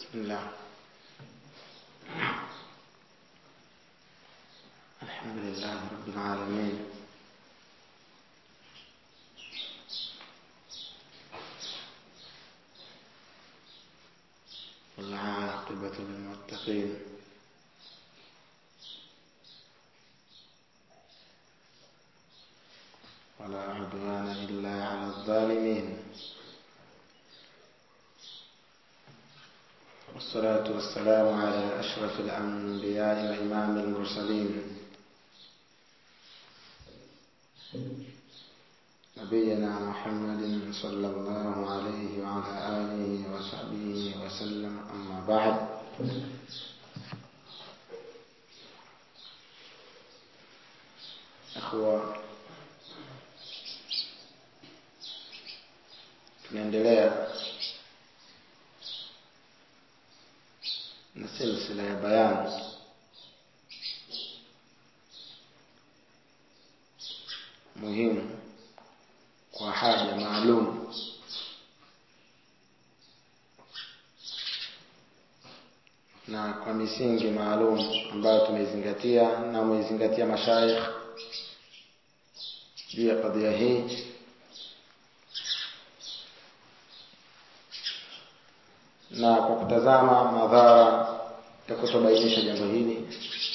بسم الله الحمد لله رب العالمين والعاقبة للمتقين ولا عدوان إلا على الظالمين والصلاة والسلام على أشرف الأنبياء وإمام المرسلين نبينا محمد صلى الله عليه وعلى آله وصحبه وسلم أما بعد أخوة tunaendelea na silsila ya bayani muhimu kwa haja maalum na kwa misingi maalum ambayo tumeizingatia na umeizingatia mashaikh juu ya kadhia hii na kwa kutazama madhara ya kutobainisha jambo hili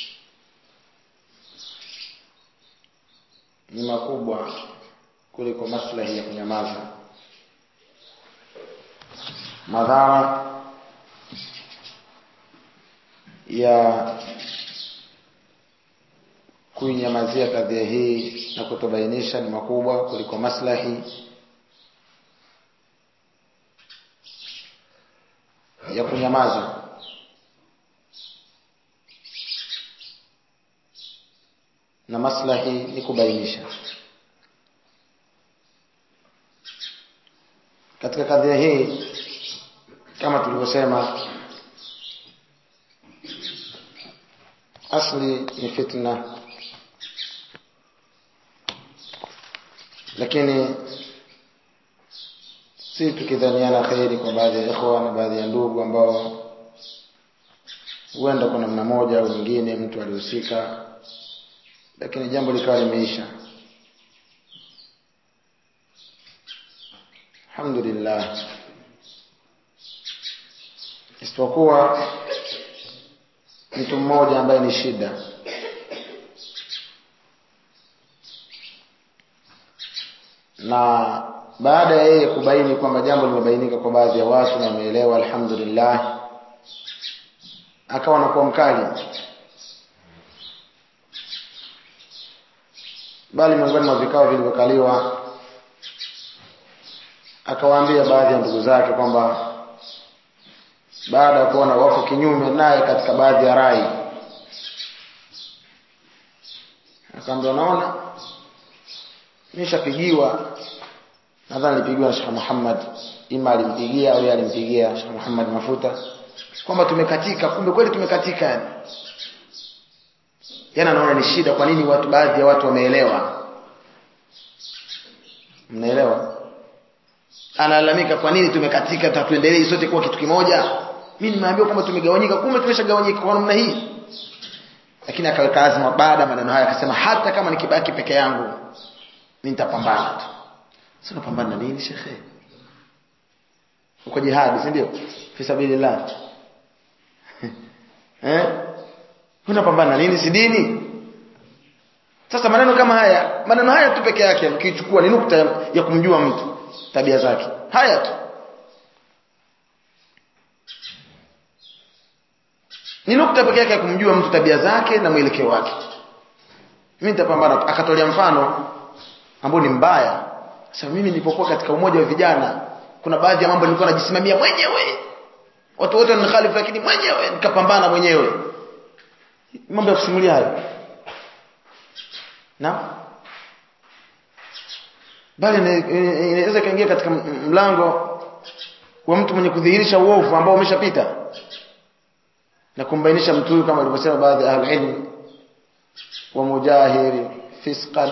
ni makubwa kuliko maslahi ya kunyamaza madhara ya kuinyamazia kadhia hii na kutobainisha ni makubwa kuliko maslahi ya kunyamaza na maslahi ni kubainisha katika kadhia hii kama tulivyosema asli ni fitna lakini si tukidhaniana kheri kwa baadhi ya ikhwa na baadhi ya ndugu ambao huenda kwa namna moja au nyingine mtu alihusika lakini jambo likawa limeisha alhamdulillah isipokuwa mtu mmoja ambaye ni shida na baada ya yeye kubaini kwamba jambo limebainika kwa baadhi ya watu na wameelewa alhamdulillah akawa anakuwa mkali bali miongoni mwa vikao vilivyokaliwa akawaambia baadhi ya ndugu zake kwamba baada ya kuona wako kinyume naye katika baadhi ya rai akaambia unaona nishapigiwa nadhani alipigiwa na Sheikh Muhammad ima alimpigia au alimpigia Sheikh Muhammad Mafuta kwamba tumekatika kumbe kweli tumekatika yani yana anaona ni shida kwa nini watu baadhi ya watu wameelewa mnaelewa analalamika kwa nini tumekatika tatuendelee sote kuwa kitu kimoja mimi nimeambiwa kwamba tumegawanyika kumbe tumeshagawanyika kwa namna hii lakini akaweka azma baada maneno haya akasema hata kama nikibaki peke yangu mimi nitapambana tu sasa unapambana na nini shekhe uko jihadi si ndio fi sabilillah eh unapambana na nini si dini sasa maneno kama haya maneno haya tu peke yake ukichukua ni nukta ya, ya kumjua mtu tabia zake haya tu ni nukta peke yake ya kumjua mtu tabia zake na mwelekeo wake mimi nitapambana akatolea mfano ambao ni mbaya sasa mimi nilipokuwa katika umoja wa vijana kuna baadhi ya mambo nilikuwa najisimamia mwenyewe watu wote wanikhalifu lakini mwenyewe nikapambana mwenyewe mambo ya kusimulia hayo na bali inaweza kaingia katika mlango wa mtu mwenye kudhihirisha uovu ambao umeshapita na kumbainisha mtu huyu kama alivyosema baadhi ya ahlulilm wa mujahiri fisqan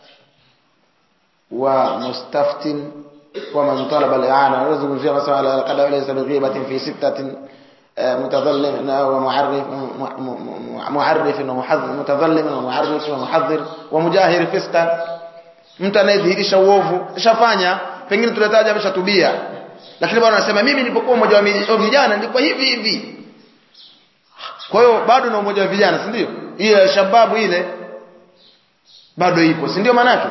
wa mustaftin wa man talaba al-i'ana nazungumzia masala qad laysa bi ghibatin fi sittatin متظلم ومعرف معرف ومحذر متظلم ومعرف ومحذر ومجاهر فسقا mtu anayedhihirisha uovu ishafanya pengine tunataja ameshatubia lakini bwana anasema mimi nilipokuwa mmoja wa vijana nilikuwa hivi hivi kwa hiyo bado na umoja wa vijana si ndio ile shababu ile bado ipo si ndio manake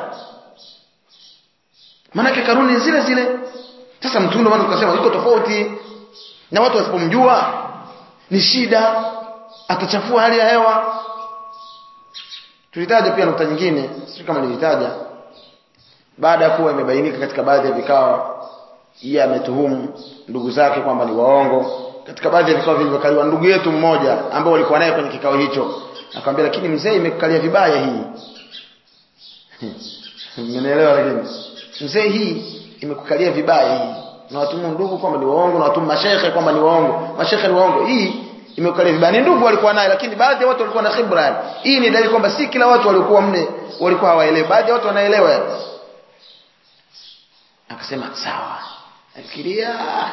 manake kanuni zile zile sasa mtu ndio maana tukasema iko tofauti na watu wasipomjua ni shida atachafua hali ya hewa tulitaja pia nukta nyingine sio kama nilitaja baada ya kuwa imebainika katika baadhi ya vikao yeye ametuhumu ndugu zake kwamba ni waongo katika baadhi ya vikao vilivyokaliwa ndugu yetu mmoja ambao walikuwa naye kwenye kikao hicho akamwambia lakini mzee imekukalia vibaya hii mmenielewa lakini mzee hii imekukalia vibaya hii na watumu ndugu kwamba ni waongo na watumu mashehe kwamba ni waongo mashehe ni waongo hii imekukalia vibaya ni ndugu walikuwa naye lakini baadhi ya watu walikuwa na khibra hii ni dalili kwamba si kila watu waliokuwa mne walikuwa hawaelewi baadhi ya watu wanaelewa yani akasema sawa fikiria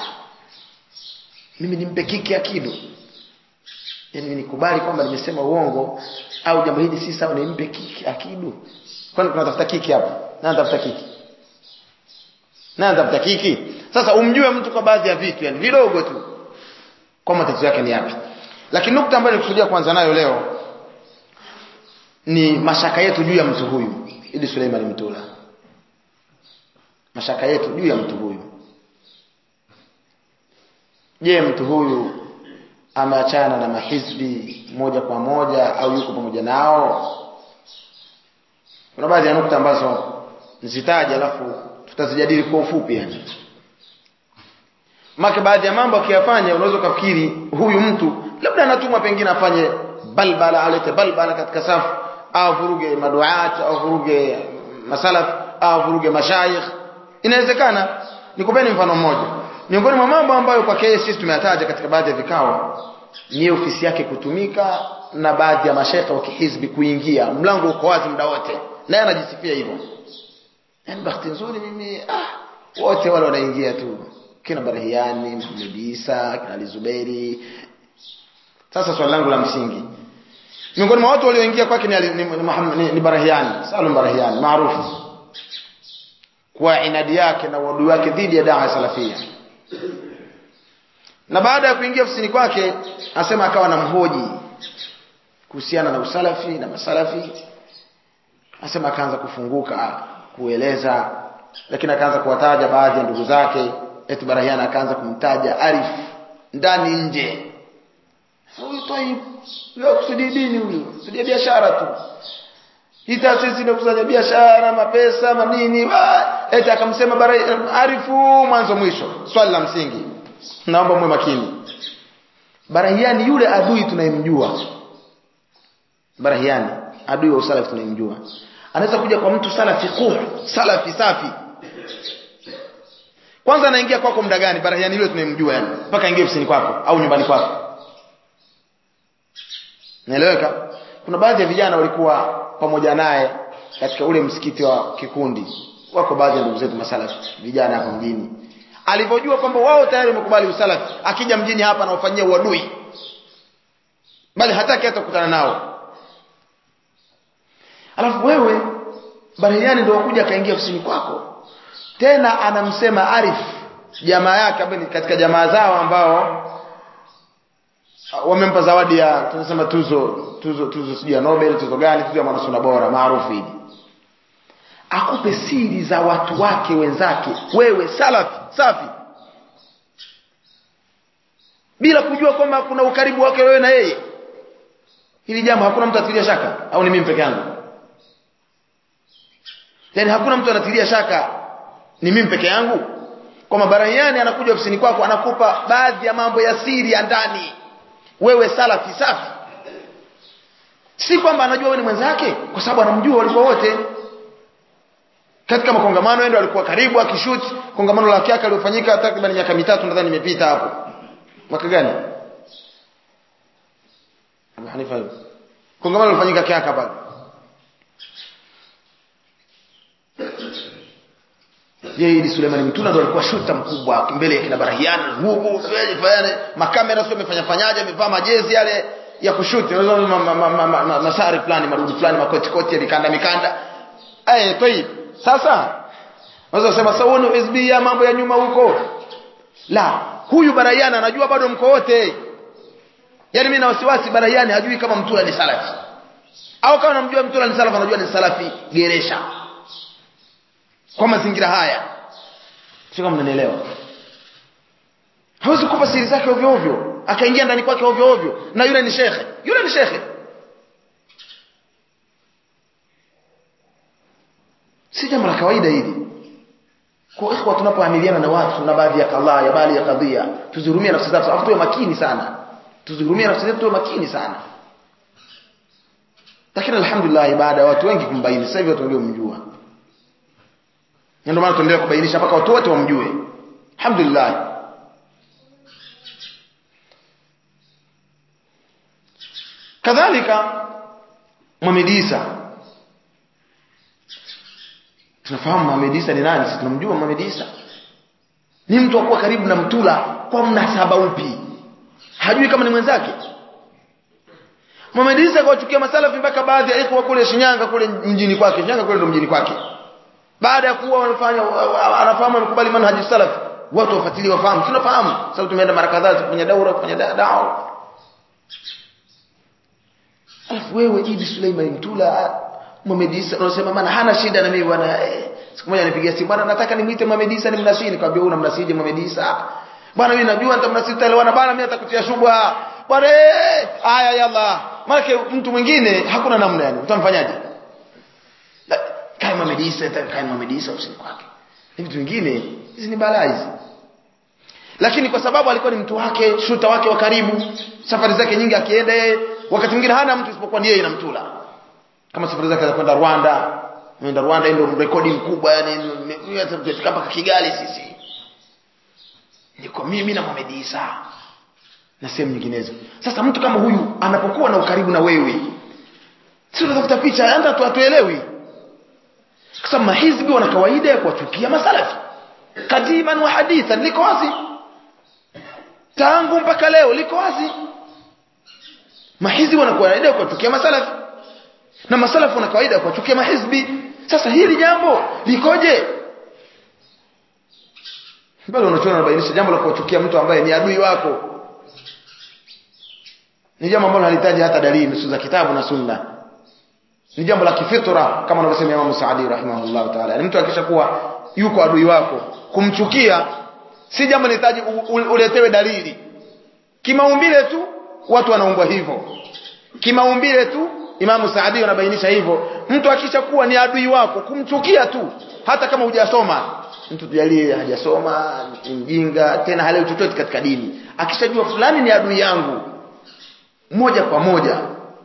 mimi nimpe kiki akidu yani nikubali kwamba nimesema uongo au jambo hili si sawa nimpe kiki akidu kwani tunatafuta kiki hapa nani anatafuta kiki nani anatafuta kiki sasa umjue mtu kwa baadhi ya vitu yani vidogo tu kwa matatizo yake ni yapi lakini nukta ambayo nikusudia kuanza nayo leo ni mashaka yetu juu ya mtu huyu ili Suleiman Mtula mashaka yetu juu ya mtu huyu je mtu huyu ameachana na mahizbi moja kwa moja au yuko pamoja nao kuna baadhi ya nukta ambazo nzitaje alafu tutazijadili kwa ufupi yani maka baadhi ya mambo akiyafanya unaweza ukafikiri huyu mtu labda anatumwa pengine afanye balbala alete balbala katika safu au vuruge maduat au vuruge masalaf au vuruge mashayikh inawezekana nikupeni mfano mmoja miongoni mwa mambo ambayo kwake sisi tumeyataja katika baadhi ya vikao ni ofisi yake kutumika na baadhi ya mashaikh wa kihizbi kuingia mlango uko wazi muda wote naye anajisifia hivyo yani bahati nzuri mimi ah wote wale wanaingia tu kina Barahiani Muhammad Isa kina Ali Zuberi sasa swali langu la msingi miongoni mwa watu walioingia kwake ni, ni, ni, ni, ni Barahiani Salum Barahiani maarufu kwa inadi yake na uadui wake dhidi ya dawa salafia na baada ya kuingia ofisini kwake asema akawa na mhoji kuhusiana na usalafi na masalafi asema akaanza kufunguka kueleza lakini akaanza kuwataja baadhi ya ndugu zake eti Barahiana akaanza kumtaja Arif ndani nje huyu Taib leo kusudi dini huyu kusudi biashara tu hii taasisi inakusanya biashara mapesa manini eti akamsema Arifu mwanzo mwisho swali la msingi naomba mwe makini Barahiani yule adui tunayemjua Barahiani adui wa usalafi tunayemjua anaweza kuja kwa mtu salafi kuh salafi safi kwanza anaingia kwako muda gani Barahiani yule tunayemjua yani mpaka aingie ofisini kwako au nyumbani kwako naeleweka kuna baadhi ya vijana walikuwa pamoja naye katika ule msikiti wa kikundi wako baadhi ya ndugu zetu masalafi vijana hapa mjini alivyojua kwamba wao tayari wamekubali usalafi akija mjini hapa anaofanyia uadui bali hataki hata kukutana nao alafu wewe Barahiani ndio wakuja akaingia ofisini kwako tena anamsema Arif jamaa yake ambaye katika jamaa zao ambao wamempa zawadi ya tunasema tuzo tuzo tuzo sijui ya Nobel tuzo gani tuzo ya mwanasuna bora maarufu hivi akupe siri za watu wake wenzake wewe salafi safi bila kujua kwamba kuna ukaribu wake wewe na yeye hili jambo hakuna mtu atilia shaka au ni mimi peke yangu yani hakuna mtu anatilia shaka ni mimi peke yangu kwamba Barahiani anakuja ofisini kwako anakupa baadhi ya mambo ya siri ya ndani wewe salafi safi si kwamba anajua wewe ni mwenzake kwa sababu anamjua walikuwa wote katika makongamano yeye alikuwa karibu akishuti kongamano la kiaka lilofanyika takriban miaka mitatu nadhani imepita hapo mwaka gani Abu Hanifa kongamano lilofanyika kiaka pale yeye ni Suleiman Mtula ndo alikuwa shuta mkubwa mbele ya kina Barahian huku fanya makamera sio amefanya fanyaje amevaa majezi yale ya kushuti masari fulani marudi fulani makoti koti mikanda mikanda eh toi sasa unaweza kusema sauni hizbia mambo ya nyuma huko la huyu Barahian anajua bado mko wote yani mimi na wasiwasi Barahian hajui kama Mtula ni salafi au kama namjua Mtula ni salafi anajua ni salafi geresha kwa mazingira haya sio kama mnanielewa hawezi kupa siri zake ovyo ovyo akaingia ndani kwake ovyo ovyo na yule ni shekhe yule ni shekhe si jambo la kawaida hili kwa ikhwa tunapoamiliana na watu na baadhi ya kadhaa ya baadhi ya kadhia tuzihurumie nafsi zetu afu tuwe makini sana tuzihurumie nafsi zetu tuwe makini sana lakini alhamdulillah baada ya watu wengi kumbaini sasa hivi watu ndio mjua ndio maana tuendelea kubainisha mpaka watu wote wamjue alhamdulillah kadhalika Muhammad Isa tunafahamu Muhammad Isa ni nani sisi tunamjua Muhammad Isa ni mtu akuwa karibu na mtula kwa mnasaba upi hajui kama ni mwenzake Muhammad Isa akawachukia masalafi mpaka baadhi ya ikhwa kule Shinyanga kule mjini kwake Shinyanga kule ndo mjini kwake baada ya kuwa wanafanya anafahamu amekubali manhaji salaf watu wafuatilie wafahamu tunafahamu sababu tumeenda mara kadhaa kufanya daura kufanya dawa alafu wewe Idi Suleiman Mtula Muhammad Isa unasema maana hana shida na mimi bwana eh, siku moja nipigia simu bwana nataka nimuite Muhammad Isa nimnasii nikamwambia una mnasije Muhammad Isa bwana mimi najua nitamnasii taelewana bwana mimi natakutia shubha bwana eh haya yalla maana mtu mwingine hakuna namna yani utamfanyaje kae Muhammad Isa kae Muhammad Isa usini kwake ni vitu vingine hizi ni balaa hizi lakini kwa sababu alikuwa ni mtu wake shuta wake wa karibu safari zake nyingi akienda yeye wakati mwingine hana mtu isipokuwa ni yeye na mtula kama safari zake za kwenda Rwanda kwenda Rwanda ndio rekodi mkubwa yani tutafika mpaka Kigali sisi niko mimi na Mohamed Isa na sehemu nyinginezo sasa mtu kama huyu anapokuwa na ukaribu na wewe sio unatafuta picha hata tu atuelewi kwa sababu mahizbi wana kawaida ya kuwachukia masalafi kadiman wa hadithan liko wazi tangu mpaka leo liko wazi mahizbi wana kawaida ya kuwachukia masalafi na masalafu wana kawaida ya kuwachukia mahizbi sasa hili jambo likoje bado unachoona unabainisha jambo la kuwachukia mtu ambaye ni adui wako ni jambo ambalo halihitaji hata dalili nusu za kitabu na sunna ni jambo la kifitra kama anavyosema Imam Saadi rahimahullah ta'ala ni mtu akishakuwa yuko adui wako kumchukia si jambo linahitaji uletewe dalili kimaumbile tu watu wanaumbwa hivyo kimaumbile tu Imam Saadi anabainisha hivyo mtu akishakuwa ni adui wako kumchukia tu hata kama hujasoma mtu tujalie hajasoma ni mjinga tena halewi chochote katika dini akishajua fulani ni adui yangu moja kwa moja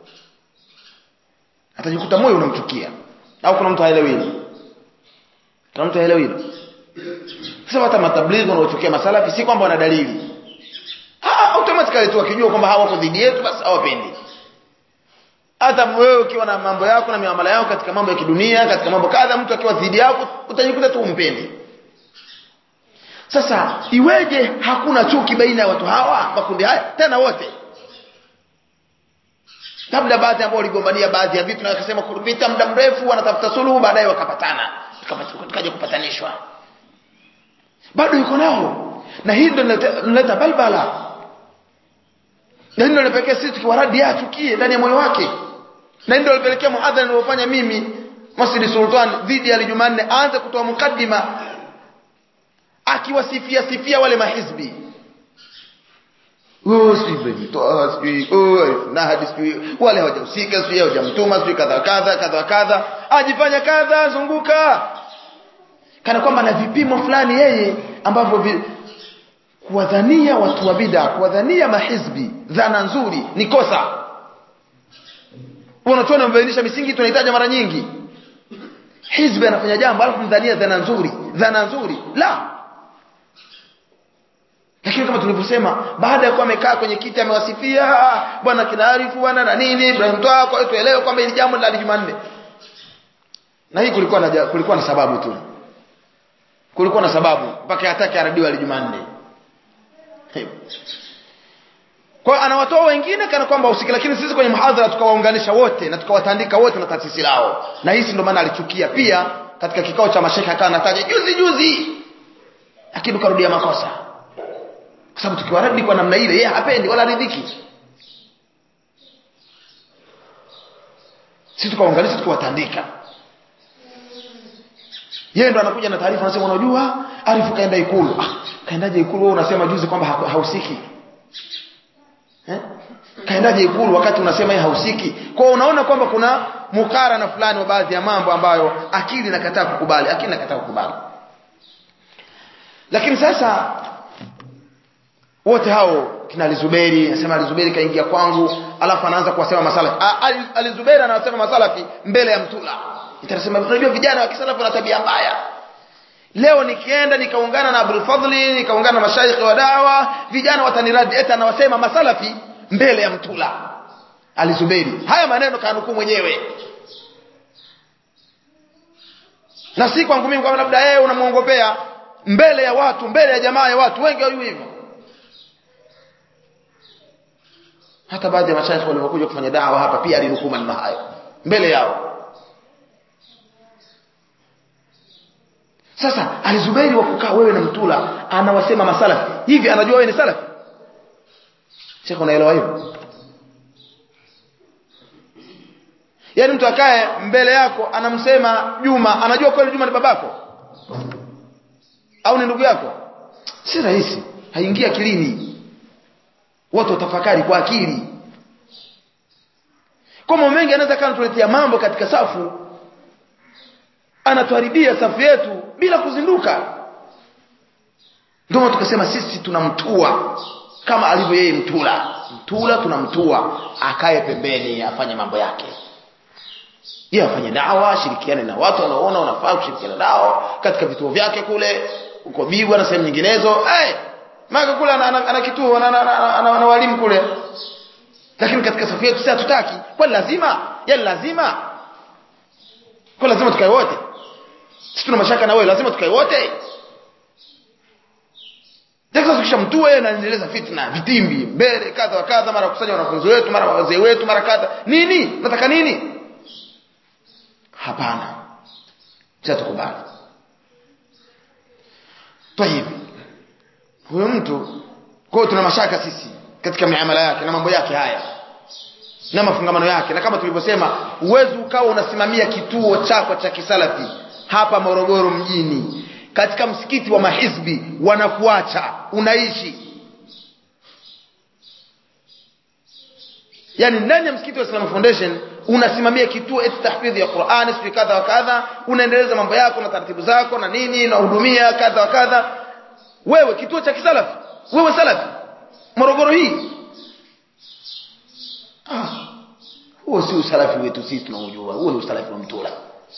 atajikuta moyo unamchukia au kuna mtu haelewi hilo kuna mtu haelewi hilo sasa hata matablighi wanaochukia masalafi si kwamba wana dalili ah automatically tu akijua kwamba hawako dhidi yetu basi hawapendi hata wewe ukiwa na mambo yako na miamala yako katika mambo ya kidunia katika mambo kadha mtu akiwa dhidi yako utajikuta tu umpendi sasa iweje hakuna chuki baina ya watu hawa makundi haya tena wote labda baadhi ambao waligombania baadhi ya vitu na wakasema kupita muda mrefu wanatafuta suluhu baadaye wakapatana tukaja kupatanishwa bado yuko nao na hii ndio inaleta balbala na hii ndio inapelekea sisi tukiwaradi achukie ndani ya moyo wake na hii ndio inapelekea muadhara niliofanya mimi Masjid Sultan dhidi ya Jumanne aanze kutoa mukaddima akiwasifia sifia wale mahizbi oh sijui toa sijui oh na hadi sijui wale hawajahusika sijui hawajamtuma sijui kadha kadha kadha kadha ajifanya kadha zunguka kana kwamba na vipimo fulani yeye ambavyo vi, kuwadhania watu wa bid'a kuwadhania mahizbi dhana nzuri ni kosa unachoona mbainisha misingi tunahitaji mara nyingi hizbi anafanya jambo alafu mdhania dhana nzuri dhana nzuri la lakini kama tulivyosema baada ya kuwa amekaa kwenye kiti amewasifia bwana kinaarifu bwana na nini Ibrahim toa kwa hiyo tuelewe kwamba hili jambo la Jumanne na hii kulikuwa na kulikuwa na sababu tu kulikuwa na sababu mpaka atake aradiwe ali Jumanne kwa hiyo anawatoa wengine kana kwamba usiki lakini sisi kwenye mhadhara tukawaunganisha wote na tukawatandika wote na taasisi lao na hisi ndio maana alichukia pia katika kikao cha mashekhe akawa anataja juzi juzi lakini ukarudia makosa kwa sababu tukiwaradi kwa namna ile yeye hapendi wala ridhiki sisi tukawaunganisha tukawatandika yeye ndo anakuja na taarifa anasema unajua Arifu kaenda ikulu ah kaendaje ikulu wewe unasema juzi kwamba hausiki eh kaendaje ikulu wakati unasema yeye hausiki kwa hiyo unaona kwamba kuna mukarana fulani wa baadhi ya mambo ambayo akili inakataa kukubali akili inakataa kukubali lakini sasa wote hao kina Alizuberi anasema Alizuberi kaingia kwangu alafu anaanza kuwasema masalafi Alizuberi anasema masalafi mbele ya mtula itasema unajua vijana wa kisalafi wana tabia mbaya leo nikienda nikaungana na Abdul Fadhli nikaungana na mashaikh wa dawa vijana wataniradi eti anawasema masalafi mbele ya mtula Alizuberi haya maneno kanukuu mwenyewe na si kwangu mimi kwamba labda yeye unamuongopea mbele ya watu mbele ya jamaa ya watu wengi wao hivyo hata baadhi ya mashaikh waliokuja kufanya dawa hapa pia alinukuu maneno hayo mbele yao sasa alizubairi wa kukaa wewe na mtula anawasema masalafi hivi anajua wewe ni salafi shekhe unaelewa hivyo yaani mtu akae mbele yako anamsema Juma anajua kweli Juma ni babako au ni ndugu yako si rahisi haingia akilini watu watafakari kwa akili kwa mambo mengi anaweza kana tuletea mambo katika safu anatuharibia safu yetu bila kuzinduka ndio tukasema sisi tunamtua kama alivyo yeye mtula mtula tunamtua akae pembeni afanye mambo yake yeye afanye dawa ashirikiane na watu wanaoona wanafaa kushirikiana nao katika vituo vyake kule uko Bigwa na sehemu nyinginezo hey, maka kule ana, ana, ana kituo ana, ana, ana, ana, ana walimu kule lakini katika safu yetu sisi hatutaki kwani lazima yani lazima kwa lazima tukae wote sisi tuna mashaka na wewe lazima tukae wote sasa tukishamtua yeye anaendeleza fitna vitimbi mbele kadha wa kadha mara kusanya wanafunzi wetu mara wazee wetu mara kadha nini nataka nini hapana sasa tukubali طيب huyo mtu kwa tuna mashaka sisi katika miamala yake na mambo yake haya na mafungamano yake na kama tulivyosema uwezi ukawa unasimamia kituo chako cha kisalafi hapa Morogoro mjini katika msikiti wa mahizbi wanakuacha unaishi yani ndani ya msikiti wa Islam Foundation unasimamia kituo eti tahfidhi ya Qur'an sio kadha wa kadha unaendeleza mambo yako na taratibu zako na nini na hudumia kadha wa kadha wewe kituo cha kisalafi wewe salafi Morogoro hii ah huo si usalafi wetu sisi tunaujua huo ni usalafi wa mtula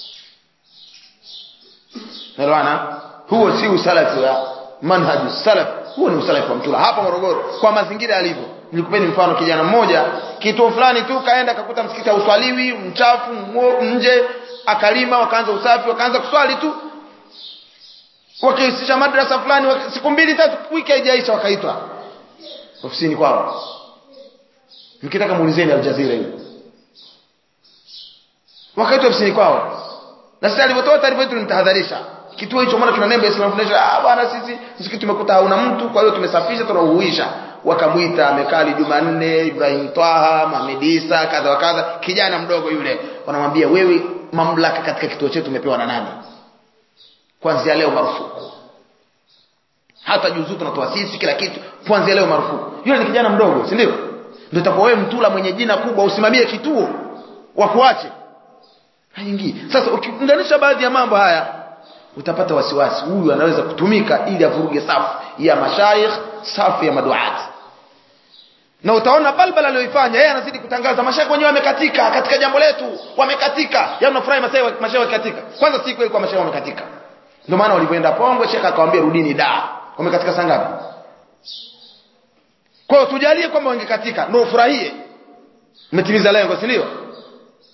Elewana huo si usalafi wa manhaju salaf huo ni usalafi wa mtula hapa Morogoro kwa mazingira yalivyo nilikupeni mfano kijana mmoja kituo fulani tu kaenda akakuta msikiti hauswaliwi mchafu nje akalima wakaanza usafi wakaanza kuswali tu wakiisisha madrasa fulani waki, siku mbili tatu wiki haijaisha wakaitwa ofisini kwao mkitaka muulizeni aljazira hiyo wakaitwa ofisini kwao na sasa alivyotoa taarifa yetu nitahadharisha kituo hicho maana tuna nembo ya Islam Foundation ah bwana sisi msikiti tumekuta hauna mtu kwa hiyo tumesafisha tunauhuisha wakamwita amekali Jumanne Ibrahim Twaha Mohamed Isa kadha wa kadha kijana mdogo yule wanamwambia wewe mamlaka katika kituo chetu umepewa na nani kuanzia leo marufuku hata juzu tunatoa sisi kila kitu kuanzia leo marufuku yule ni kijana mdogo si ndio ndio itakuwa wewe mtula mwenye jina kubwa usimamie kituo wakuache haingii sasa ukiunganisha baadhi ya mambo haya utapata wasiwasi huyu anaweza kutumika ili avuruge safu ya mashaikh safu ya maduati na utaona balbala aliyoifanya yeye anazidi kutangaza mashaikh wenyewe wamekatika katika jambo letu wamekatika yaani unafurahi mashaikh mashaikh wamekatika kwanza si kweli kwa mashaikh wamekatika ndio maana walipoenda Pongwe shekha akamwambia rudini da wamekatika saa ngapi kwa hiyo tujalie kwamba wangekatika ndio ufurahie umetimiza lengo si ndio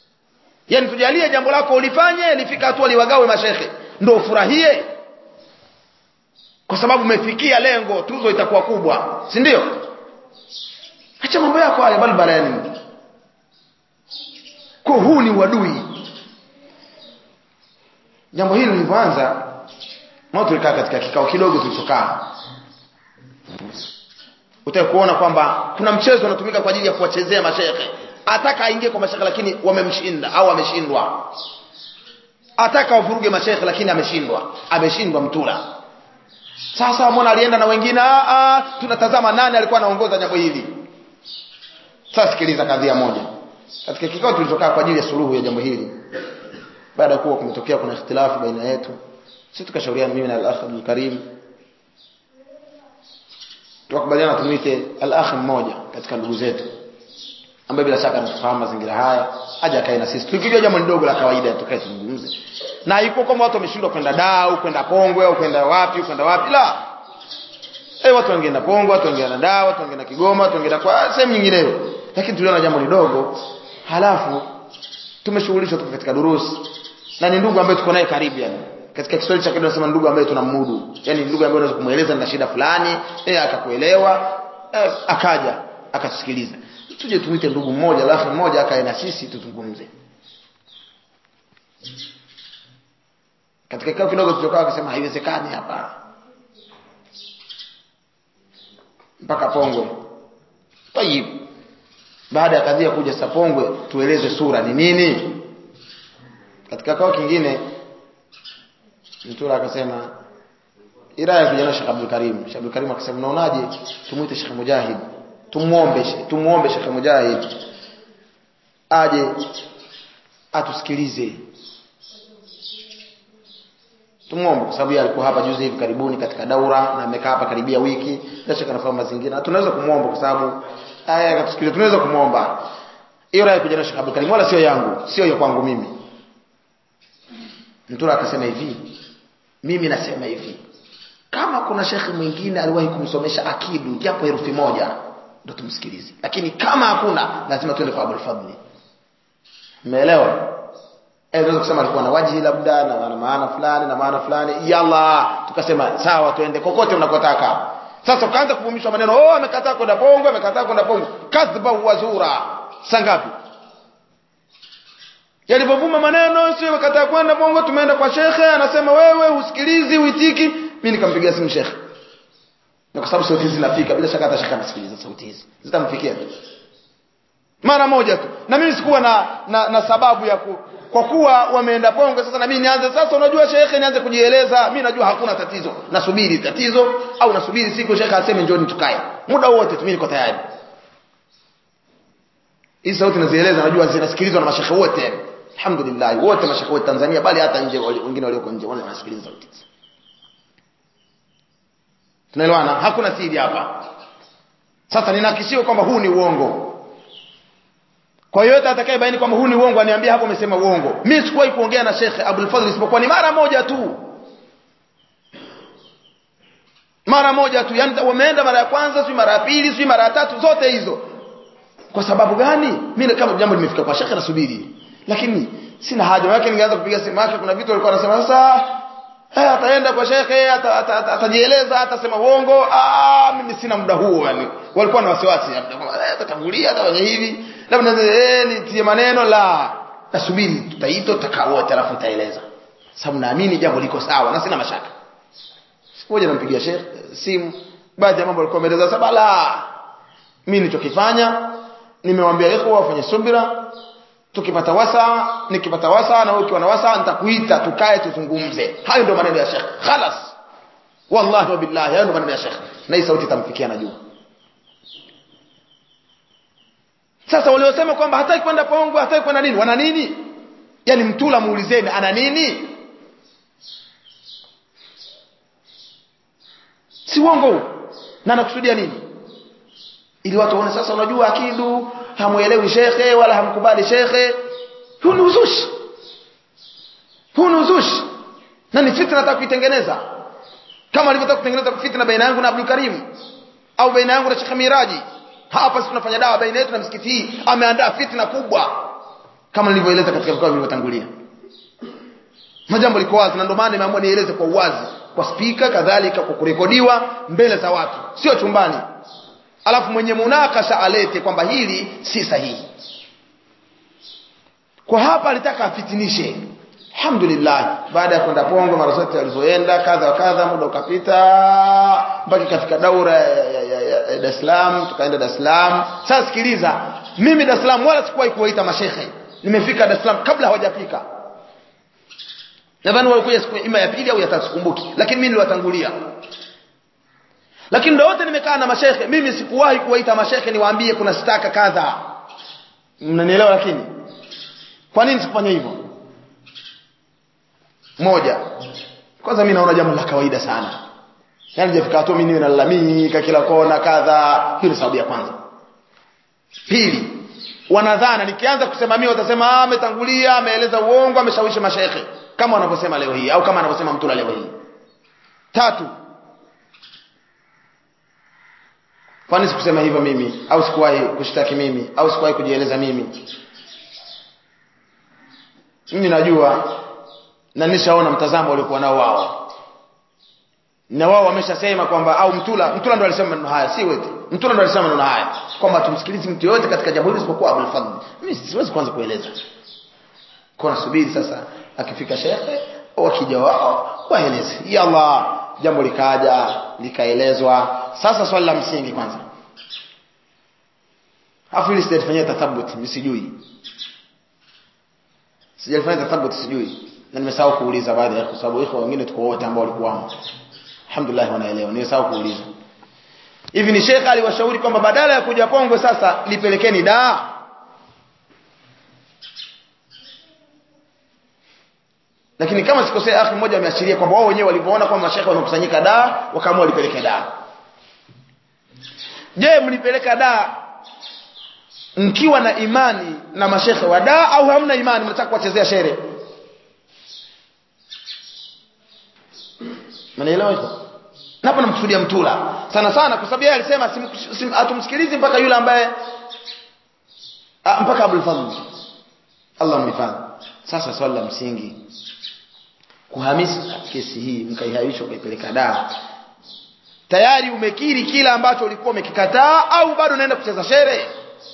yani tujalie jambo lako ulifanye lifika hatua liwagawe mashekhe ndio ufurahie kwa sababu umefikia lengo tuzo itakuwa kubwa si ndio acha mambo yako haya balbala yani kwa huu ni uadui jambo hili lilivyoanza mao tulikaa katika kikao kidogo tulichokaa utaki kuona kwamba kuna mchezo unatumika kwa ajili ya kuwachezea mashehe ataka aingie kwa mashehe lakini wamemshinda au ameshindwa ataka wavuruge mashehe lakini ameshindwa ameshindwa mtula sasa mbona alienda na wengine a tunatazama nani alikuwa anaongoza jambo hili sasa sikiliza kadhia moja katika kikao tulichokaa kwa ajili ya suluhu ya jambo hili baada ya kuwa kumetokea kuna ikhtilafu baina yetu sisi tukashauriana mimi na al-akh Abdul Karim tukakubaliana tumwite al-akh mmoja katika ndugu zetu ambaye bila shaka anatufahamu mazingira haya aje akae na sisi tukijua jambo ndogo la kawaida tukae tuzungumze na haiko kama watu wameshindwa kwenda Dau kwenda Pongwe au kwenda wapi kwenda wapi la eh watu wangeenda Pongwe watu wangeenda Dau watu wangeenda Kigoma watu wangeenda kwa sehemu nyingineyo lakini tuliona jambo lidogo halafu tumeshughulishwa tuko katika durusi na ni ndugu ambaye tuko naye karibu yani katika Kiswahili cha kidogo nasema ndugu ambaye tunamudu yani ndugu ambaye unaweza kumueleza na shida fulani yeye akakuelewa eh, akaja akatusikiliza tuje tumwite ndugu mmoja alafu mmoja akae na sisi tuzungumze katika kikao kidogo tulichokaa akasema haiwezekani hapa mpaka Pongwe tayib baada ya kadhia kuja Sapongwe tueleze sura ni nini katika kikao kingine Mtura akasema Iraya kijana Sheikh Abdul Karim Sheikh Abdul Karim akasema unaonaje tumuite Sheikh Mujahid tumuombe tumuombe Sheikh Mujahid aje atusikilize tumuombe kwa sababu alikuwa hapa juzi hivi karibuni katika daura na amekaa hapa karibia wiki na shaka anafahamu mazingira na tunaweza kumuomba kwa sababu haya akatusikiliza tunaweza kumuomba hiyo rai kuja na Sheikh Abdul Karim wala sio yangu sio ya kwangu mimi Mtura akasema hivi mimi nasema hivi kama kuna shekhi mwingine aliwahi kumsomesha akidu japo herufi moja ndo tumsikilize lakini kama hakuna lazima tuende kwa Abdul Fadli umeelewa eh unaweza kusema alikuwa na wajihi labda na maana fulani na maana fulani yalla tukasema sawa tuende kokote unakotaka sasa ukaanza kuvumishwa maneno oh amekataa kwenda pongo amekataa kwenda pongo kadhba wazura sangapi yalipovuma maneno sio amekataa kwenda pongo tumeenda kwa shekhe anasema wewe usikilizi uitiki mimi nikampigia simu shekhe na kwa sababu sauti hizi zinafika bila shaka hata shekhe anasikiliza sauti hizi zitamfikia tu mara moja tu na mimi sikuwa na, na, na sababu ya ku, kwa kuwa wameenda pongo sasa na mimi nianze sasa unajua shekhe nianze kujieleza mimi najua hakuna tatizo nasubiri tatizo au nasubiri siku shekhe aseme njoni tukae muda wote tu mimi niko tayari hizi sauti nazieleza najua zinasikilizwa na mashekhe wote alhamdulillah wote mashekhe wote Tanzania bali hata nje wengine walioko nje wale wanasikiliza sauti hizi tunaelewana hakuna siri hapa sasa ninahakishiwa kwamba huu ni uongo kwa yote atakayebaini kwamba huu ni uongo aniambie hapo umesema uongo mimi sikuwahi kuongea na Sheikh Abdul Fadhil isipokuwa ni mara moja tu mara moja tu yani wameenda mara ya kwanza si mara ya pili si mara ya tatu zote hizo kwa sababu gani mimi kama jambo limefika kwa Sheikh nasubiri lakini sina haja yake ningeanza kupiga simu yake kuna vitu walikuwa wanasema sasa eh ataenda kwa shekhe atajieleza atasema uongo ah mimi sina muda huo yani walikuwa na wasiwasi atatangulia atafanya hivi labda eh nitie maneno la nasubiri tutaito tutakaa wote alafu nitaeleza sababu naamini jambo liko sawa na sina mashaka siku moja nampigia shekhe simu baadhi ya mambo alikuwa ameeleza saba la mimi nilichokifanya nimewambia ikhwa wafanye subira tukipata wasa nikipata wasa na wewe ukiwa na wasa nitakuita tukae tuzungumze hayo ndio maneno ya Sheikh khalas wallahi wa billahi hayo ndio maneno ya Sheikh na hii sauti itamfikia najua sasa waliosema kwamba hataki kwenda pongo hataki kwenda nini wana nini yani mtula muulizeni ana nini si uongo na anakusudia nini ili watu waone sasa unajua akidu hamuelewi shekhe wala hamkubali shekhe huu ni uzushi huu ni uzushi na ni fitna nataka kuitengeneza kama alivyotaka kutengeneza fitna baina yangu na Abdul Karim au baina yangu na Sheikh Miraji hapa sisi tunafanya dawa baina yetu na msikiti hii ameandaa fitna kubwa kama nilivyoeleza katika vikao vilivyotangulia majambo liko wazi na ndio maana nimeamua nieleze kwa uwazi kwa spika kadhalika kwa kurekodiwa mbele za watu sio chumbani alafu mwenye munakasha alete kwamba hili si sahihi kwa hapa alitaka afitinishe alhamdulillah baada ya kwenda pongo mara zote alizoenda kadha wa kadha muda ukapita mpaka ikafika daura ya, ya, ya, ya, ya Dar es Salaam tukaenda Dar es Salaam sasa sikiliza mimi Dar es Salaam wala sikuwahi kuwaita mashehe nimefika Dar es Salaam kabla hawajafika nadhani walikuja siku ima ya pili au ya tatu sikumbuki lakini mimi niliwatangulia lakini ndio wote nimekaa na mashehe mimi sikuwahi kuwaita mashehe niwaambie kuna staka kadha mnanielewa lakini kwa nini sikufanya hivyo moja kwanza mimi naona jambo la kawaida sana yani jafika tu mimi niwe nalalamika kila kona kadha hiyo ni sababu ya kwanza pili wanadhana nikianza kusema mimi watasema ah ametangulia ameeleza uongo ameshawishi mashaikh kama wanavyosema leo hii au kama anavyosema mtula leo hii tatu kwani sikusema hivyo mimi au sikuwahi kushtaki mimi au sikuwahi kujieleza mimi mimi najua na nishaona mtazamo waliokuwa nao wao na wao wameshasema kwamba au mtula mtula ndo alisema maneno haya si wewe mtula ndo alisema maneno haya kwamba tumsikilize mtu yote katika jambo hili isipokuwa Abdul Fadhl mimi siwezi kwanza kueleza kwa nasubiri sasa akifika shekhe au akija wao waeleze ya Allah jambo likaja likaelezwa sasa swali la msingi kwanza afu ili sijafanyia tathabut msijui sijafanya tathabut sijui na nimesahau kuuliza baadhi ya kwa sababu iko wengine tuko wote ambao walikuwa alhamdulillah wanaelewa nimesahau kuuliza hivi ni shekha aliwashauri kwamba badala ya kuja Pongwe sasa lipelekeni daa lakini kama sikosea akhi mmoja ameashiria kwamba wao wenyewe walivyoona kwamba mashekhe wamekusanyika daa wakaamua lipeleke daa je mlipeleka daa mkiwa na imani na mashekhe wa daa au hamna imani mnataka kuwachezea shere Mnaelewa hivyo? Na hapa namkusudia Mtula. Sana sana kwa sababu yeye alisema hatumsikilizi mpaka yule ambaye a, mpaka Abdul Fadhl. Allah mhifadhi. Sasa swali la msingi kuhamisi kesi hii mkaihaisha ukaipeleka daa. Tayari umekiri kila ambacho ulikuwa umekikataa au bado unaenda kucheza shere?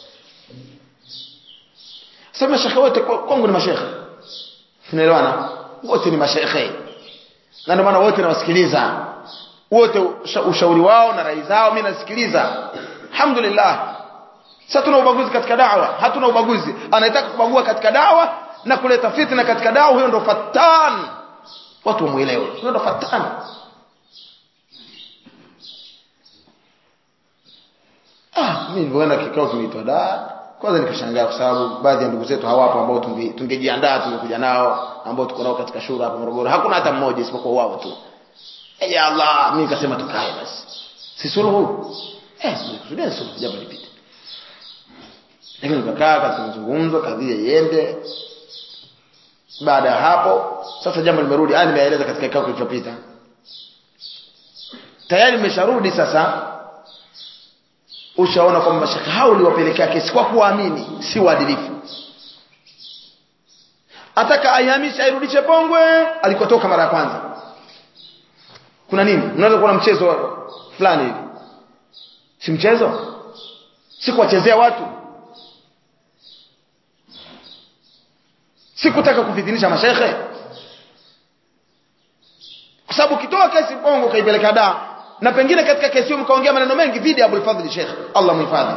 Sasa mashekhe wote kwangu ni mashekhe. Tunaelewana? Wote ni mashekhe na ndio maana wote nawasikiliza wote ushauri wao na rai zao mimi nasikiliza alhamdulillah sasa tuna ubaguzi katika dawa hatuna ubaguzi anayetaka kubagua katika dawa na kuleta fitna katika dawa huyo ndo fatan watu wamuelewe huyo ndo fatan ah mimi nilipoenda kikao kimeitwa da kwanza nikashangaa kwa sababu baadhi ya ndugu zetu hawapo ambao tungejiandaa tungekuja nao ambao tuko nao katika shura hapa Morogoro hakuna hata mmoja isipokuwa wao tu ya Allah mimi nikasema tukae basi si suluhu eh nikusudia suluhu jambo lipite lakini tukakaa katika mazungumzo kadhia iende baada ya hapo sasa jambo limerudi ah nimeeleza katika kikao kilichopita tayari nimesharudi sasa ushaona kwamba mashaka hao uliwapelekea kesi kwa kuamini si uadilifu ataka aihamishe airudishe Pongwe alikotoka mara ya kwanza kuna nini unaweza kuwa na mchezo fulani hivi si mchezo si kuwachezea watu si kutaka kufitinisha mashekhe kwa sababu ukitoa kesi Pongwe ukaipeleka daa na pengine katika kesi hiyo mkaongea maneno mengi dhidi ya Abul Fadhl Sheikh Allah muhifadhi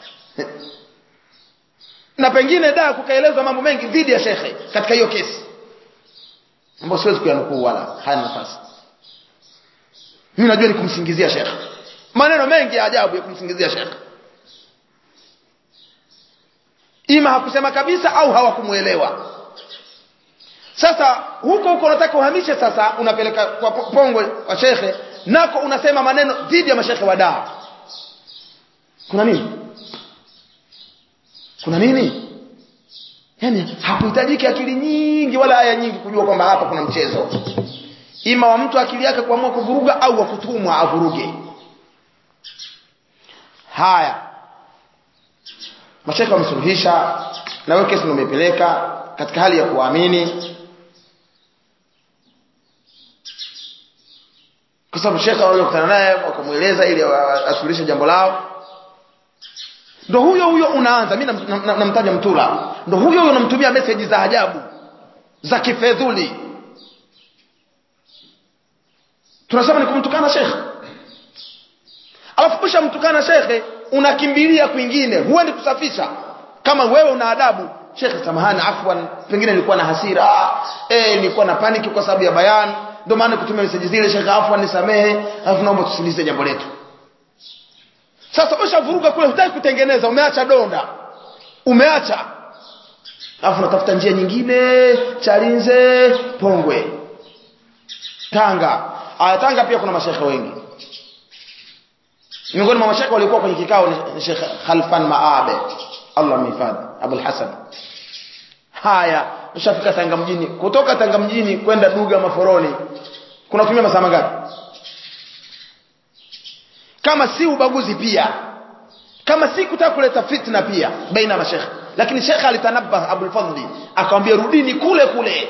na pengine da kukaelezwa mambo mengi dhidi ya shekhe katika hiyo kesi ambayo siwezi kuyanukuu wala hana nafasi mimi najua ni kumsingizia shekhe maneno mengi ya ajabu ya kumsingizia shekhe ima hakusema kabisa au hawakumuelewa sasa huko huko unataka uhamishe sasa unapeleka kwa pongwe kwa shekhe nako unasema maneno dhidi ya mashekhe wa daa kuna nini kuna nini yani hakuhitajiki akili nyingi wala aya nyingi kujua kwamba hapa kuna mchezo ima wa mtu akili yake kuamua kuvuruga au wa kutumwa avuruge haya mashaka wamesuluhisha na wewe kesi umepeleka katika hali ya kuamini kwa sababu shekhe wale kukutana naye wakamueleza ili asuluhishe jambo lao ndo huyo huyo unaanza mimi namtaja nam, nam, nam mtula ndo huyo huyo unamtumia message za ajabu za kifedhuli tunasema ni kumtukana shekhe alafu kisha mtukana shekhe unakimbilia kwingine huendi kusafisha kama wewe una adabu shekhe samahani afwan pengine nilikuwa na hasira eh nilikuwa na paniki kwa sababu ya bayan ndio maana kutumia message zile shekhe afwan nisamehe alafu naomba tusilize jambo letu sasa ushavuruga kule hutaki kutengeneza umeacha donda umeacha alafu unatafuta njia nyingine chalinze pongwe tanga aya tanga pia kuna mashekhe wengi miongoni mwa mashekhe waliokuwa kwenye kikao ni Sheikh Khalfan Maabe Allah mhifadhi Abul Hasan haya ushafika Tanga mjini kutoka Tanga mjini kwenda Duga Maforoni kunatumia masaa mangapi kama si ubaguzi pia kama si kutaka kuleta fitna pia baina ya mashekhe lakini shekhe alitanabah Abul Fadli akamwambia rudini kule kule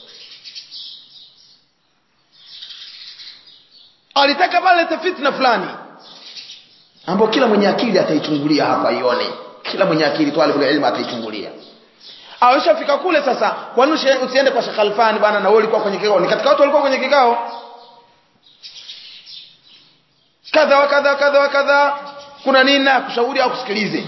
alitaka pale lete fitna fulani ambapo kila mwenye akili ataichungulia hapa ione kila mwenye akili twalibu ilmu ataichungulia aweshafika kule sasa kwani usiende kwa Sheikh Alfani bana na wewe ulikuwa kwenye kikao ni katika watu walikuwa kwenye kikao kadha wa kadha kadha wa kadha kuna nini na kushauri au kusikilize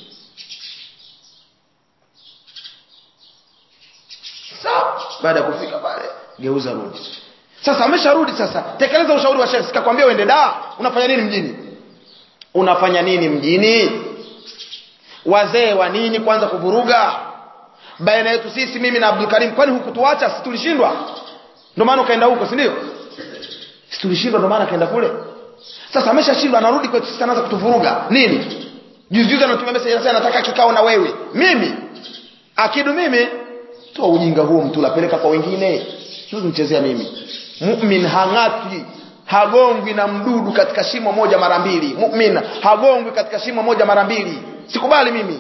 sawa baada ya kufika pale geuza rudi sasa amesharudi sasa tekeleza ushauri wa Sheikh sikakwambia uende da unafanya nini mjini unafanya nini mjini wazee wa nini kwanza kuvuruga baina yetu sisi mimi na Abdul Karim kwani hukutuacha si tulishindwa ndio maana ukaenda huko si ndio si tulishindwa ndio maana kaenda kule sasa ameshashindwa anarudi kwetu sisi anaanza kutuvuruga nini juzi juzi anatumia message anasema nataka kikao na wewe mimi akidu mimi toa ujinga huo mtula peleka kwa wengine sio mchezea mimi mu'min hang'atwi hagongwi na mdudu katika shimo moja mara mbili mu'min hagongwi katika shimo moja mara mbili sikubali mimi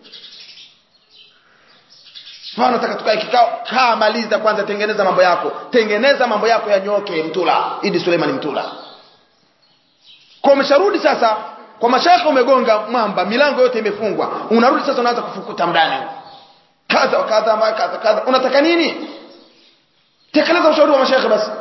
Bwana nataka tukae kikao kaa maliza kwanza tengeneza mambo yako tengeneza mambo yako yanyoke mtula Idi Suleiman mtula kwa umesharudi sasa kwa mashaka umegonga mwamba milango yote imefungwa unarudi sasa unaanza kufukuta ndani kadha kadha kadha kadha unataka nini tekeleza ushauri wa mashaka basi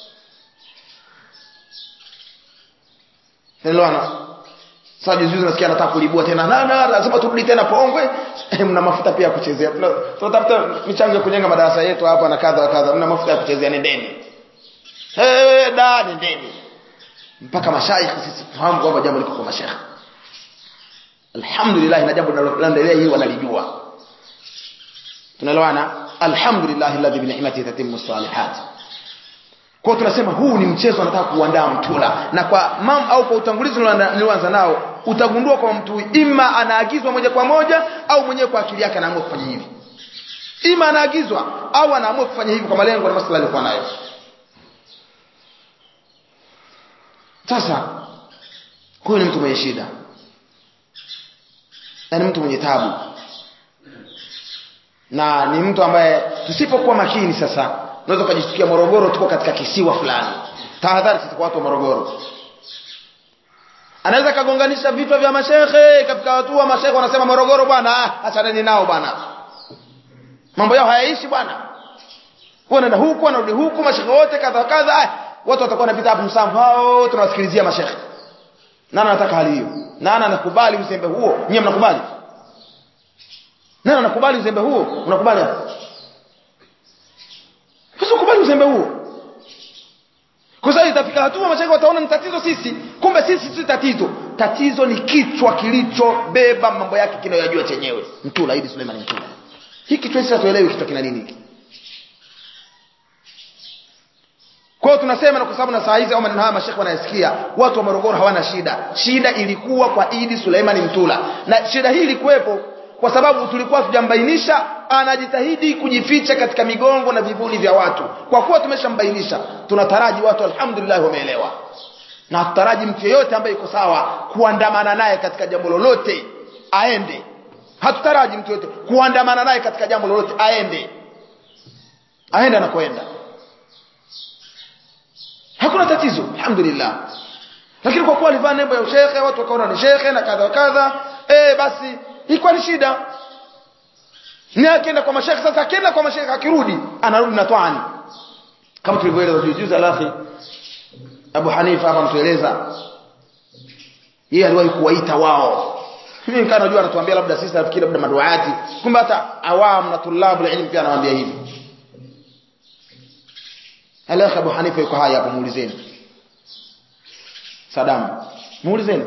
Elewana. Sasa juzi juzi nasikia anataka kulibua tena. Na na lazima turudi tena Pongwe. Mna mafuta pia ya kuchezea. Tunatafuta michango ya kujenga madarasa yetu hapa na kadha kadha. Mna mafuta ya kuchezea nendeni. Eh da nendeni. Mpaka mashaikh sisi fahamu kwamba jambo liko kwa mashaikh. Alhamdulillah na jambo linaloendelea hii wanalijua. Tunaelewana? Alhamdulillah alladhi bi ni'matihi tatimmu salihat. Kwa tunasema huu ni mchezo anataka kuandaa mtula na kwa mam au kwa utangulizi nilioanza nao utagundua kwa mtu ima anaagizwa moja kwa moja au mwenyewe kwa akili yake anaamua kufanya hivi. Ima anaagizwa au anaamua kufanya hivi kwa malengo na maslahi alikuwa nayo. Sasa huyu ni mtu mwenye shida. Na ni mtu mwenye tabu. Na ni mtu ambaye tusipokuwa makini sasa unaweza ukajisikia Morogoro tuko katika kisiwa fulani. Tahadhari sisi kwa watu wa Morogoro. Anaweza kagonganisha vichwa vya mashehe katika watu wa mashehe wanasema Morogoro bwana, ah, achaneni nao bwana. Mambo yao hayaishi bwana. Wanaenda huku wanarudi huku mashehe wote kadha kadha, ah, watu watakuwa wanapita hapo msamvu hao tunawasikilizia mashehe. Nani anataka hali hiyo? Nani anakubali uzembe huo? Nyie mnakubali? Nani anakubali uzembe huo? Unakubali hapo? Usikubali uzembe huo. Kwa sababu itafika hatua mashaikh wataona ni tatizo sisi, kumbe sisi si tatizo. Tatizo ni kichwa kilichobeba mambo yake kinayojua chenyewe. Mtula Idi Suleiman Mtula. Hiki kichwa sisi hatuelewi kichwa kina nini hiki. Kwa hiyo tunasema na kwa sababu na saa hizi au maneno haya mashekhe wanayasikia, watu wa Morogoro hawana shida. Shida ilikuwa kwa Idi Suleiman Mtula. Na shida hii ilikuwepo kwa sababu tulikuwa tujambainisha anajitahidi kujificha katika migongo na vivuli vya watu kwa kuwa tumeshambainisha tunataraji watu alhamdulillah wameelewa na tutaraji mtu yeyote ambaye yuko sawa kuandamana naye katika jambo lolote aende hatutaraji mtu yeyote kuandamana naye katika jambo lolote aende aende anakoenda hakuna tatizo alhamdulillah lakini kwa kuwa alivaa nembo ya ushekhe watu wakaona ni shekhe na kadha kadha eh basi ilikuwa ni shida ni akienda kwa mashekhe sasa akienda kwa mashekhe akirudi anarudi na twani kama tulivyoeleza juzi juzi alafi Abu Hanifa hapa mtueleza yeye aliwahi kuwaita wao mimi nikaa najua anatuambia labda sisi nafikiri labda maduati kumbe hata awam na tulabu ilmu pia anawaambia hivi Alakh Abu Hanifa yuko haya hapo muulizeni Saddam muulizeni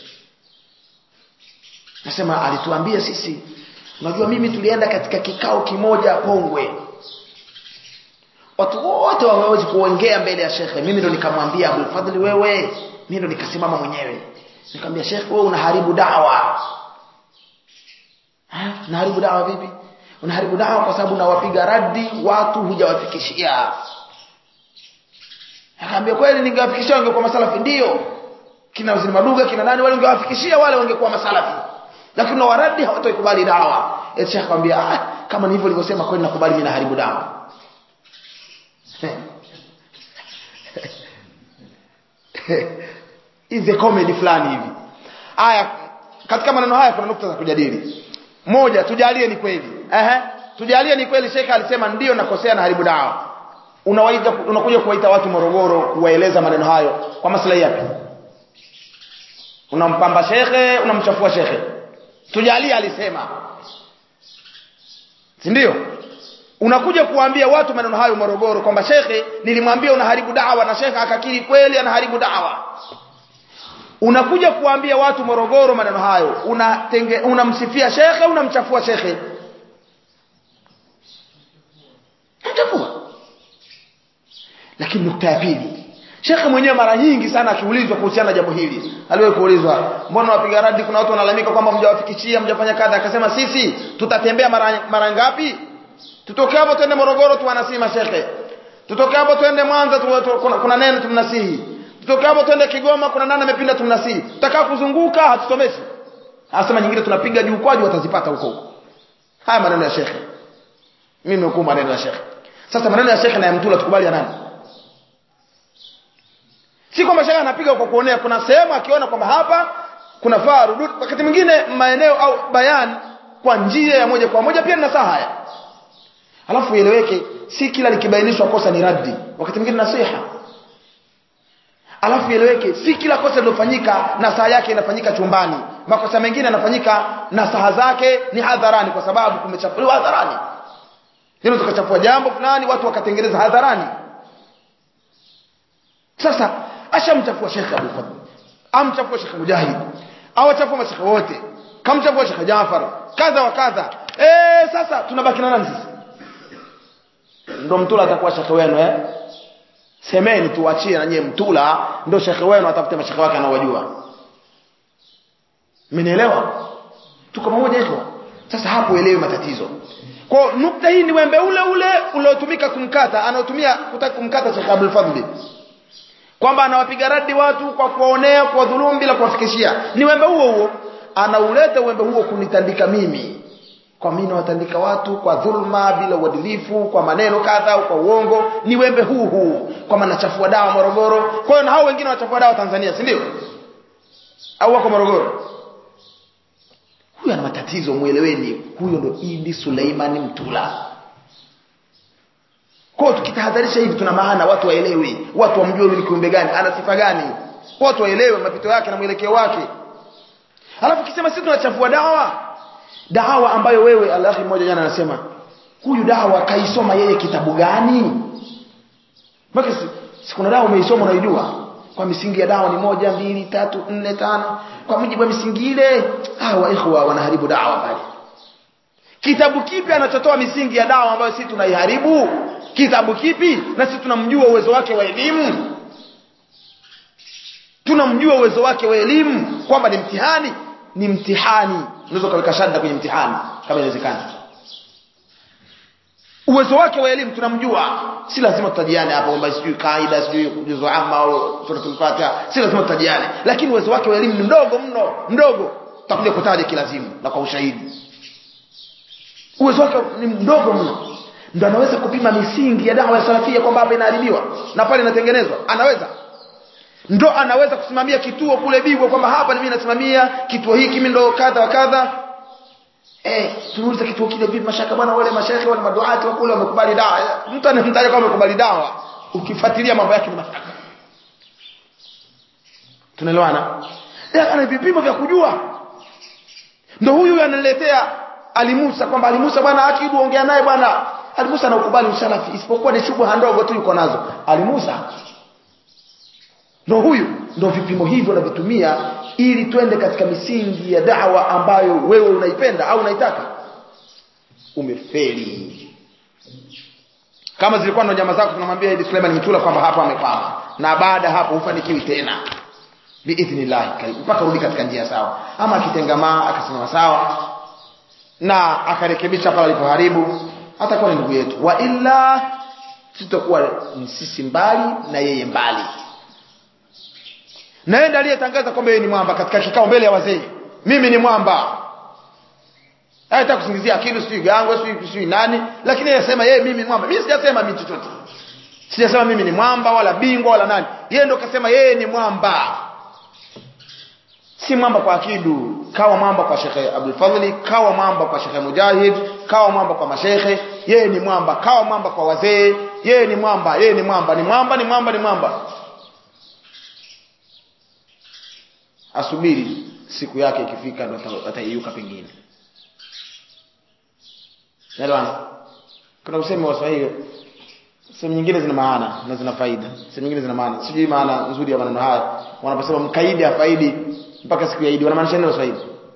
Nasema alituambia sisi unajua mimi tulienda katika kikao kimoja Pongwe watu wote wawezi kuongea mbele ya shekhe mimi ndo nikamwambia Abdul Fadhli wewe mimi ndo nikasimama mwenyewe nikamwambia shekhe wewe unaharibu dawa ha unaharibu dawa vipi unaharibu dawa kwa sababu unawapiga radi watu hujawafikishia akaambia kweli ningewafikishia wangekuwa masalafi ndio kina waziri maduga kina nani wale ungewafikishia wale wangekuwa masalafi lakini na waradi hawataikubali dawa eti shekhe akamwambia ah kama ni hivyo nilivyosema kweli nakubali mimi naharibu dawa hizi comedy fulani hivi haya katika maneno haya kuna nukta za kujadili moja tujalie ni kweli ehe tujalie ni kweli shekha alisema ndio nakosea na haribu dawa unawaita unakuja kuwaita watu Morogoro kuwaeleza maneno hayo kwa maslahi yapi unampamba shekhe unamchafua shekhe tujalie alisema si ndio unakuja kuambia watu maneno hayo Morogoro kwamba shekhe nilimwambia unaharibu dawa na shekhe akakiri kweli anaharibu dawa unakuja kuambia watu Morogoro maneno hayo unatenge unamsifia shekhe unamchafua shekhe mchafua lakini nukta ya pili shekhe mwenyewe mara nyingi sana akiulizwa kuhusiana na jambo hili aliwahi kuulizwa mbona wapiga radi kuna watu wanalalamika kwamba mjawafikishia mjafanya kadha akasema sisi tutatembea mara, mara ngapi tutoke hapo twende Morogoro tuwanasihi mashekhe tutoke hapo twende Mwanza tu, tu, kuna, kuna neno tumnasihi tutoke hapo twende Kigoma kuna nani amepinda tumnasihi tutakaa kuzunguka hatusomeshi anasema nyingine tunapiga juu kwaji watazipata huko huko haya maneno ya shekhe mimi nimekuwa maneno ya shekhe sasa maneno ya shekhe na ya mtula tukubali ya nani si kwamba shekhe anapiga kwa kuonea kuna sehemu akiona kwamba hapa kuna faa rudud wakati mwingine maeneo au bayan kwa njia ya moja kwa moja pia ni nasaha haya alafu ieleweke si kila likibainishwa kosa ni raddi wakati mwingine nasiha alafu ieleweke si kila kosa lilofanyika nasaha yake inafanyika chumbani makosa mengine yanafanyika nasaha zake ni hadharani kwa sababu kumechafuliwa hadharani hilo tukachafua jambo fulani watu wakatengeneza hadharani sasa ashamchafua shekhe Abu Fadl amchafua shekhe Mujahid awachafua mashekhe wote kamchafua shekhe Jafar kadha wa kadha eh sasa tunabaki na nani sisi ndo mtula atakuwa shekhe wenu eh semeni tuachie na nyie mtula ndo shekhe wenu atafute mashekhe wake anaowajua mmenielewa tuko pamoja hivyo sasa hapo elewe matatizo kwa nukta hii ni wembe ule ule uliotumika kumkata anaotumia kutaka kumkata Sheikh Abdul Fadhli kwamba anawapiga radi watu kwa kuwaonea kwa dhulum bila kuwafikishia ni wembe huo huo anauleta wembe huo kunitandika mimi kwa mimi nawatandika watu kwa dhulma bila uadilifu kwa maneno kadha kwa uongo ni wembe huu huu kwamba nachafua dawa Morogoro kwa hiyo na hao wengine wanachafua dawa Tanzania si ndio au wako Morogoro huyu ana matatizo mueleweni huyo ndo Idi Suleiman Mtula kwa tukitahadharisha hivi tuna maana watu waelewe watu wamjue ni kiumbe gani ana sifa gani watu waelewe mapito yake na mwelekeo wake alafu kisema sisi tunachafua dawa dawa ambayo wewe alahi mmoja jana anasema huyu dawa kaisoma yeye kitabu gani mpaka si, si kuna dawa umeisoma unaijua kwa misingi ya dawa ni moja mbili tatu nne tano kwa mujibu wa misingi ile hawa ikhwa wanaharibu dawa pale kitabu kipi anachotoa misingi ya dawa ambayo sisi tunaiharibu kitabu kipi na sisi tunamjua uwezo wake wa elimu tunamjua uwezo wake wa elimu kwamba ni mtihani ni mtihani unaweza kuweka shada kwenye mtihani kama inawezekana uwezo wake wa elimu tunamjua si lazima tutajiane hapa kwamba sijui kaida sijui juzu amma au suratul fatiha si lazima tutajiane lakini uwezo wake wa elimu ni mdogo mno mdogo tutakuja kutaja kilazimu na kwa ushahidi uwezo wake ni mdogo mno ndo anaweza kupima misingi ya dawa ya salafia kwamba hapa inaharibiwa na pale inatengenezwa anaweza ndo anaweza kusimamia kituo kule Bigwa kwamba hapa mimi nasimamia kituo hiki mimi ndo kadha wa kadha eh tuulize kituo kile vipi mashaka bwana wale mashaka wale maduati wa kule wamekubali dawa mtu anamtaja kama amekubali dawa ukifuatilia mambo yake ni mashaka tunaelewana ana vipimo vya kujua ndo huyu ananiletea alimusa kwamba alimusa bwana akidu ongea naye bwana alimusa anaukubali usalafi isipokuwa ni shubha ndogo tu yuko nazo alimusa ndo huyu ndo vipimo hivyo navitumia ili twende katika misingi ya dawa ambayo wewe unaipenda au unaitaka umefeli kama zilikuwa ndo nyama zako tunamwambia Idi Suleiman Mitula kwamba hapa amekwama na baada hapo hufanikiwi tena biidhnillah mpaka rudi katika njia sawa ama akitengamaa akasimama sawa na akarekebisha pale alipoharibu atakuwa ni ndugu yetu wa illa sitakuwa sisi mbali na yeye mbali na yeye aliyetangaza kwamba yeye ni mwamba katika kikao mbele ya wazee mimi ni mwamba hata kusingizia akili sijui gangwe sijui sijui nani lakini yeye sema yeye mimi ni mwamba mimi sijasema mimi chochote sijasema mimi ni mwamba wala bingwa wala nani yeye ndo kasema yeye ni mwamba si mwamba kwa akidu kawa mwamba kwa shekhe Abdul Fadhli kawa mwamba kwa shekhe Mujahid kawa mwamba kwa mashekhe yeye ni mwamba kawa mwamba kwa wazee yeye ni mwamba yeye ni mwamba ni mwamba ni mwamba ni mwamba asubiri siku yake ikifika ndo ataiuka pengine Naelewana? Kuna usemi wa Swahili sehemu nyingine zina maana na zina faida. Sehemu nyingine zina maana. Sijui maana nzuri ya maneno haya. Wanaposema mkaidi afaidi mpaka siku ya Idi wanamaanisha nini Waswahili?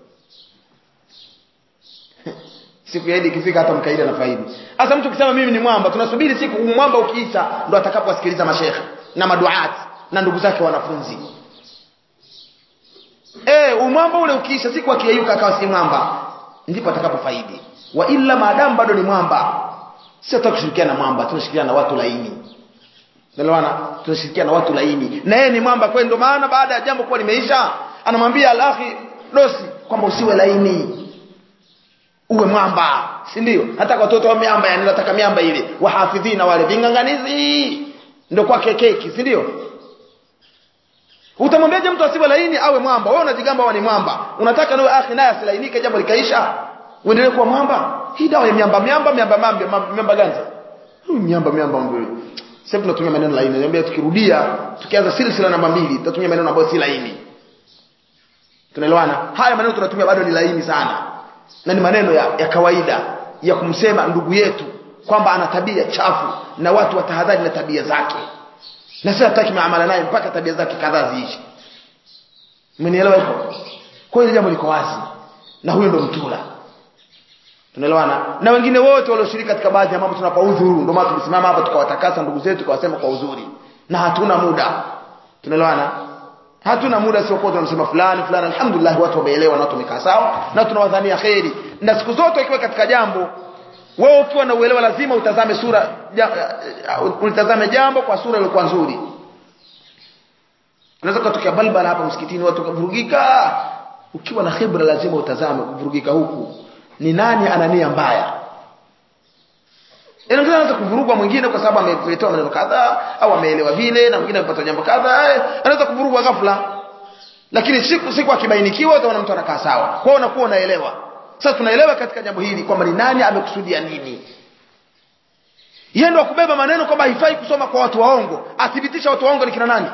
siku ya Idi ikifika hata mkaidi anafaidi. Sasa mtu ukisema mimi ni mwamba, tunasubiri siku mwamba ukiisha ndo atakapowasikiliza mashekhe na maduati na ndugu zake wanafunzi. Eh, umwamba ule ukiisha siku akiyeyuka akawa si mwamba, ndipo atakapofaidi wa illa maadamu bado ni mwamba sio tutakushirikiana na mwamba tunashirikiana na watu laini Nelewana tunashirikiana na watu laini na yeye ni mwamba kwa ndio maana baada ya jambo kuwa limeisha anamwambia alahi dosi kwamba usiwe laini uwe mwamba si ndio hata kwa watoto wa miamba yani nataka miamba ile wahafidhina wale vinganganizi ndio kwake keki si ndio utamwambiaje mtu asiwe laini awe mwamba wewe unajigamba ni mwamba unataka nawe akhi naye asilainike jambo likaisha uendelee kuwa mwamba hii dawa ya miamba miamba miamba miamba miamba gani huyu miamba miamba mbele sasa tunatumia maneno laini niambia tukirudia tukianza silsila namba mbili tutatumia maneno ambayo si laini tunaelewana haya maneno tunatumia bado ni laini sana na ni maneno ya, ya kawaida ya kumsema ndugu yetu kwamba ana tabia chafu na watu watahadhari na tabia zake na sasa hataki maamala naye mpaka tabia zake kadhaa ziishi umenielewa hivyo kwa hiyo jambo liko wazi na huyo ndo mtula tunaelewana na wengine wote walioshiriki katika baadhi ya mambo tunapa udhuru ndio maana tulisimama hapa tukawatakasa ndugu zetu tukawasema kwa uzuri na hatuna muda tunaelewana hatuna muda sio kwa tunasema fulani fulani alhamdulillah watu wameelewa na watu wamekaa sawa na tunawadhania kheri na siku zote ukiwa katika jambo wewe ukiwa na uelewa lazima utazame sura ja, ulitazame jambo kwa sura iliyokuwa nzuri unaweza kutokea balbala hapa msikitini watu kuvurugika ukiwa na khibra lazima utazame kuvurugika huku ni nani ana nia mbaya inaweza anaweza kuvurugwa mwingine kwa sababu ameletewa maneno kadhaa au ameelewa vile na mwingine amepata jambo kadhaa anaweza kuvurugwa ghafla lakini siku siku akibainikiwa utaona mtu anakaa sawa kwa hiyo unakuwa unaelewa sasa tunaelewa katika jambo hili kwamba ni nani amekusudia nini yeye ndo kubeba maneno kwamba haifai kusoma kwa watu waongo athibitisha watu waongo ni kina nani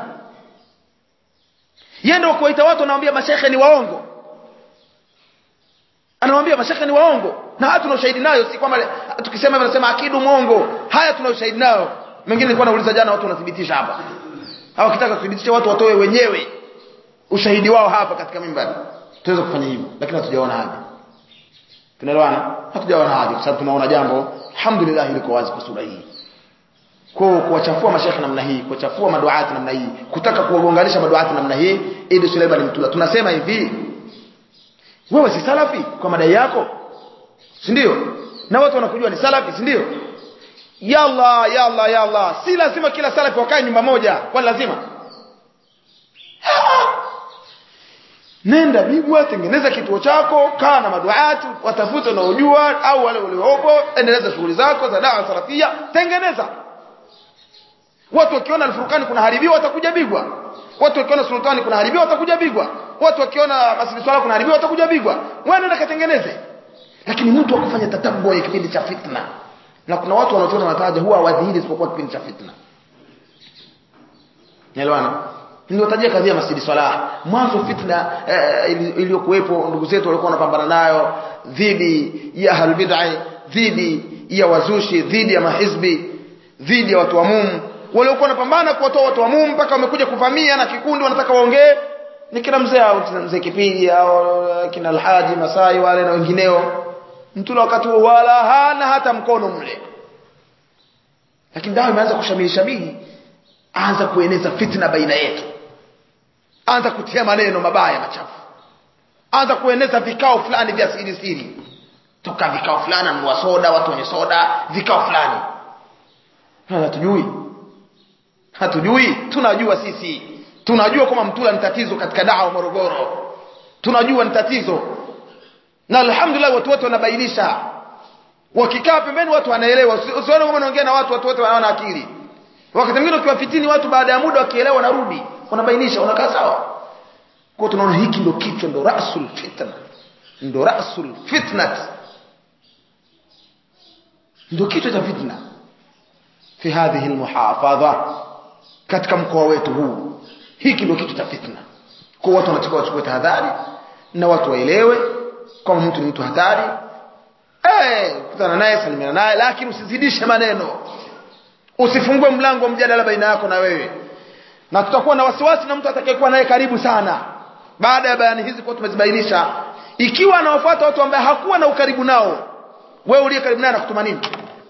yeye ndo kuwaita watu anawaambia mashehe ni waongo anamwambia mashaka ni waongo na haya tuna ushahidi nayo si kwamba tukisema hivyo nasema akidu mwongo haya tuna ushahidi nayo mengine nilikuwa nauliza jana watu wanathibitisha hapa hawakitaka kuthibitisha watu watoe wenyewe ushahidi wao hapa katika mimbari tuweza kufanya hivyo lakini hatujaona haja tunaelewana hatujaona haja kwa sababu tunaona jambo alhamdulillah liko wazi kwa sura hii kwa kuwachafua mashekhe namna hii kuwachafua maduati namna hii kutaka kuwagonganisha maduati namna hii ili Suleiman mtula tunasema hivi wewe si salafi kwa madai yako si ndio na watu wanakujua ni salafi si ndio yalla yalla yalla si lazima kila salafi wakae nyumba moja kwani lazima nenda bigwa tengeneza kituo chako kaa na maduati watafute unaojua au wale waliopo endeleza shughuli zako za dawa salafia tengeneza watu wakiona alfurqani kuna haribiwa watakuja bigwa watu wakiona sultani kuna haribiwa watakuja bigwa watu wakiona masjid swala kuna haribiwa watakuja bigwa wewe nenda katengeneze lakini mtu akufanya tatabu ya kipindi cha fitna na kuna watu wanaochona wanataja huwa hawadhihiri isipokuwa kipindi cha fitna Nielewana? Niliwatajia kadhia Masjidi Salah. Mwanzo fitna eh, iliyokuwepo ndugu zetu walikuwa wanapambana nayo dhidi ya ahlul bid'ah, dhidi ya wazushi, dhidi ya mahizbi, dhidi ya watu wa mumu. Waliokuwa wanapambana kuwatoa watu wa mumu mpaka wamekuja kuvamia na kikundi wanataka waongee ni kila mzee au mzee Kipigi au kina Alhaji Masai wale na wengineo. Mtula wakati huo wala hana hata mkono mle. Lakini dawa imeanza kushamili shamili anza kueneza fitna baina yetu anza kutia maneno mabaya machafu anza kueneza vikao fulani vya siri siri toka vikao fulani anunua soda watu wenye soda vikao fulani hatujui hatujui tunajua sisi tunajua kwamba mtula ni tatizo katika dawa Morogoro tunajua ni tatizo na alhamdulillah watu wote wanabainisha wakikaa pembeni watu wanaelewa usione kama unaongea na watu watu wote wanaona akili wakati mwingine ukiwafitini watu baada ya muda wakielewa wanarudi wanabainisha wanakaa sawa kwa tunaona hiki ndo kichwa ndo rasul fitna ndo rasul fitnat ndo kichwa cha fitna fi hadhihi almuhafadha katika mkoa wetu huu hiki ndo kichwa cha fitna kwa watu wanatakiwa wachukue tahadhari na watu waelewe kama mtu ni mtu hatari eh kutana naye salimiana naye lakini usizidishe maneno usifungue mlango wa mjadala baina yako na wewe na tutakuwa na wasiwasi na mtu atakayekuwa naye karibu sana baada ya bayani hizi kwa tumezibainisha ikiwa anawafuata watu ambao hakuwa na ukaribu nao wewe uliye karibu naye anakutuma nini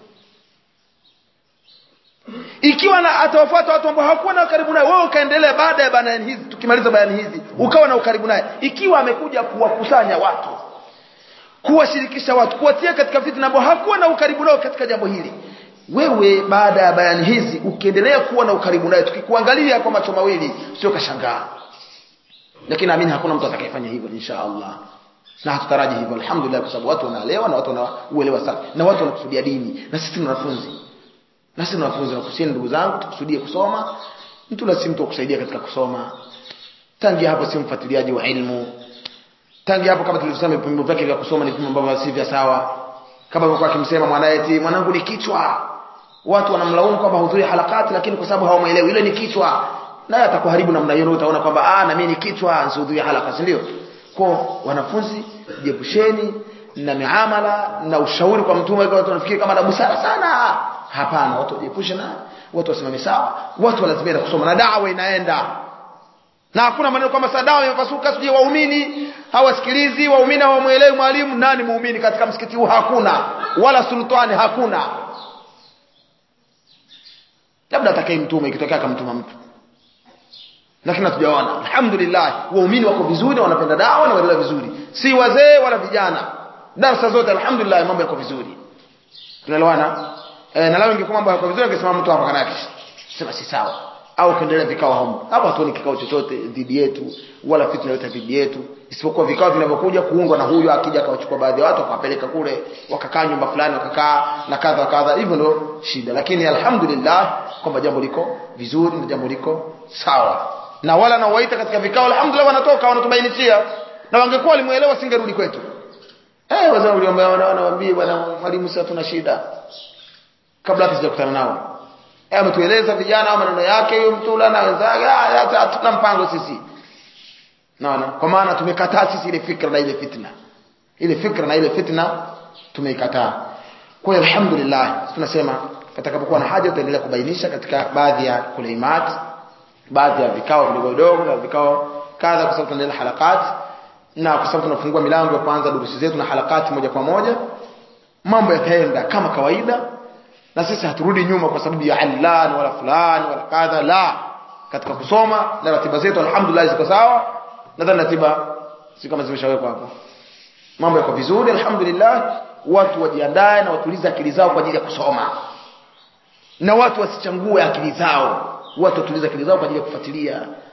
ikiwa na atawafuata watu ambao hakuwa na ukaribu naye wewe ukaendelea baada ya bayani hizi tukimaliza bayani hizi ukawa na ukaribu naye ikiwa amekuja kuwakusanya watu kuwashirikisha watu kuwatia katika fitna ambao hakuwa na ukaribu nao katika jambo hili wewe baada ya bayani hizi ukiendelea kuwa na ukaribu naye tukikuangalia kwa macho mawili sio kashangaa lakini naamini hakuna mtu atakayefanya hivyo insha Allah na hatutaraji hivyo alhamdulillah kwa sababu watu wanaelewa na watu wanauelewa sana na watu wanakusudia dini na sisi ni wanafunzi na sisi ni wanafunzi na kusieni ndugu zangu tukusudie kusoma mtu la si mtu kusaidia katika kusoma tangia hapo si mfuatiliaji wa ilmu tangia hapo kama tulivyosema vipimo vyake vya kusoma ni vipimo ambavyo si vya sawa kama alikuwa akimsema mwanae eti mwanangu ni kichwa watu wanamlaumu kwamba hudhuria halakati lakini kwa sababu hawamuelewi ile ni kichwa naye atakuharibu namna hiyo utaona kwamba ah na mimi ni kichwa nisihudhuria halaka si ndio kwa wanafunzi jiepusheni na miamala na ushauri kwa mtume kwa watu wanafikiri kama na busara sana hapana watu wajiepushe na watu wasimame sawa watu walazimia kusoma na dawa inaenda na hakuna maneno kwamba saa dawa imepasuka sijui waumini hawasikilizi waumini hawamuelewi mwalimu nani muumini katika msikiti huu hakuna wala sultani hakuna labda atakaye mtume ikitokea akamtuma mtu lakini hatujaona alhamdulillah waumini wako vizuri wanapenda dawa na wanaendelea vizuri si wazee wala vijana darasa zote alhamdulillah mambo yako vizuri tunaelewana e, na leo ingekuwa mambo yako vizuri angesema mtu hapa kanaki sema si sawa au kuendelea vikao humu hapo hatuoni kikao chochote dhidi yetu wala fitna yote dhidi yetu isipokuwa vikao vinavyokuja kuungwa na huyo akija akawachukua baadhi ya watu akawapeleka kule wakakaa nyumba fulani wakakaa na kadha kadha hivyo ndio shida lakini alhamdulillah kwamba jambo liko vizuri na jambo liko sawa na wala nawaita katika vikao alhamdulillah wanatoka wanatubainishia na wangekuwa walimuelewa singerudi kwetu eh wazee uliomba wanawaambia bwana mwalimu sasa tuna shida kabla hata sijakutana nao eh ametueleza vijana au maneno yake huyo mtula na wenzake hatuna mpango sisi naona kwa maana tumekataa sisi ile fikra na ile fitna ile fikra na ile fitna tumeikataa kwa hiyo alhamdulillah tunasema atakapokuwa na haja tutaendelea kubainisha katika baadhi ya kuleimat baadhi ya vikao vidogo vidogo na vikao kadha kwa sababu tunaendelea halakati na kwa sababu tunafungua milango ya kwanza durusi zetu na halakati moja kwa moja mambo yataenda kama kawaida na sisi haturudi nyuma kwa sababu ya allan wala fulani wala kadha la katika kusoma na ratiba zetu alhamdulillah ziko sawa nadhani ratiba si kama zimeshawekwa hapo mambo yako vizuri alhamdulillah watu wajiandae na watulize akili zao kwa ajili ya kusoma na watu wasichangue akili zao watu watulize akili zao kwa ajili ya kufuatilia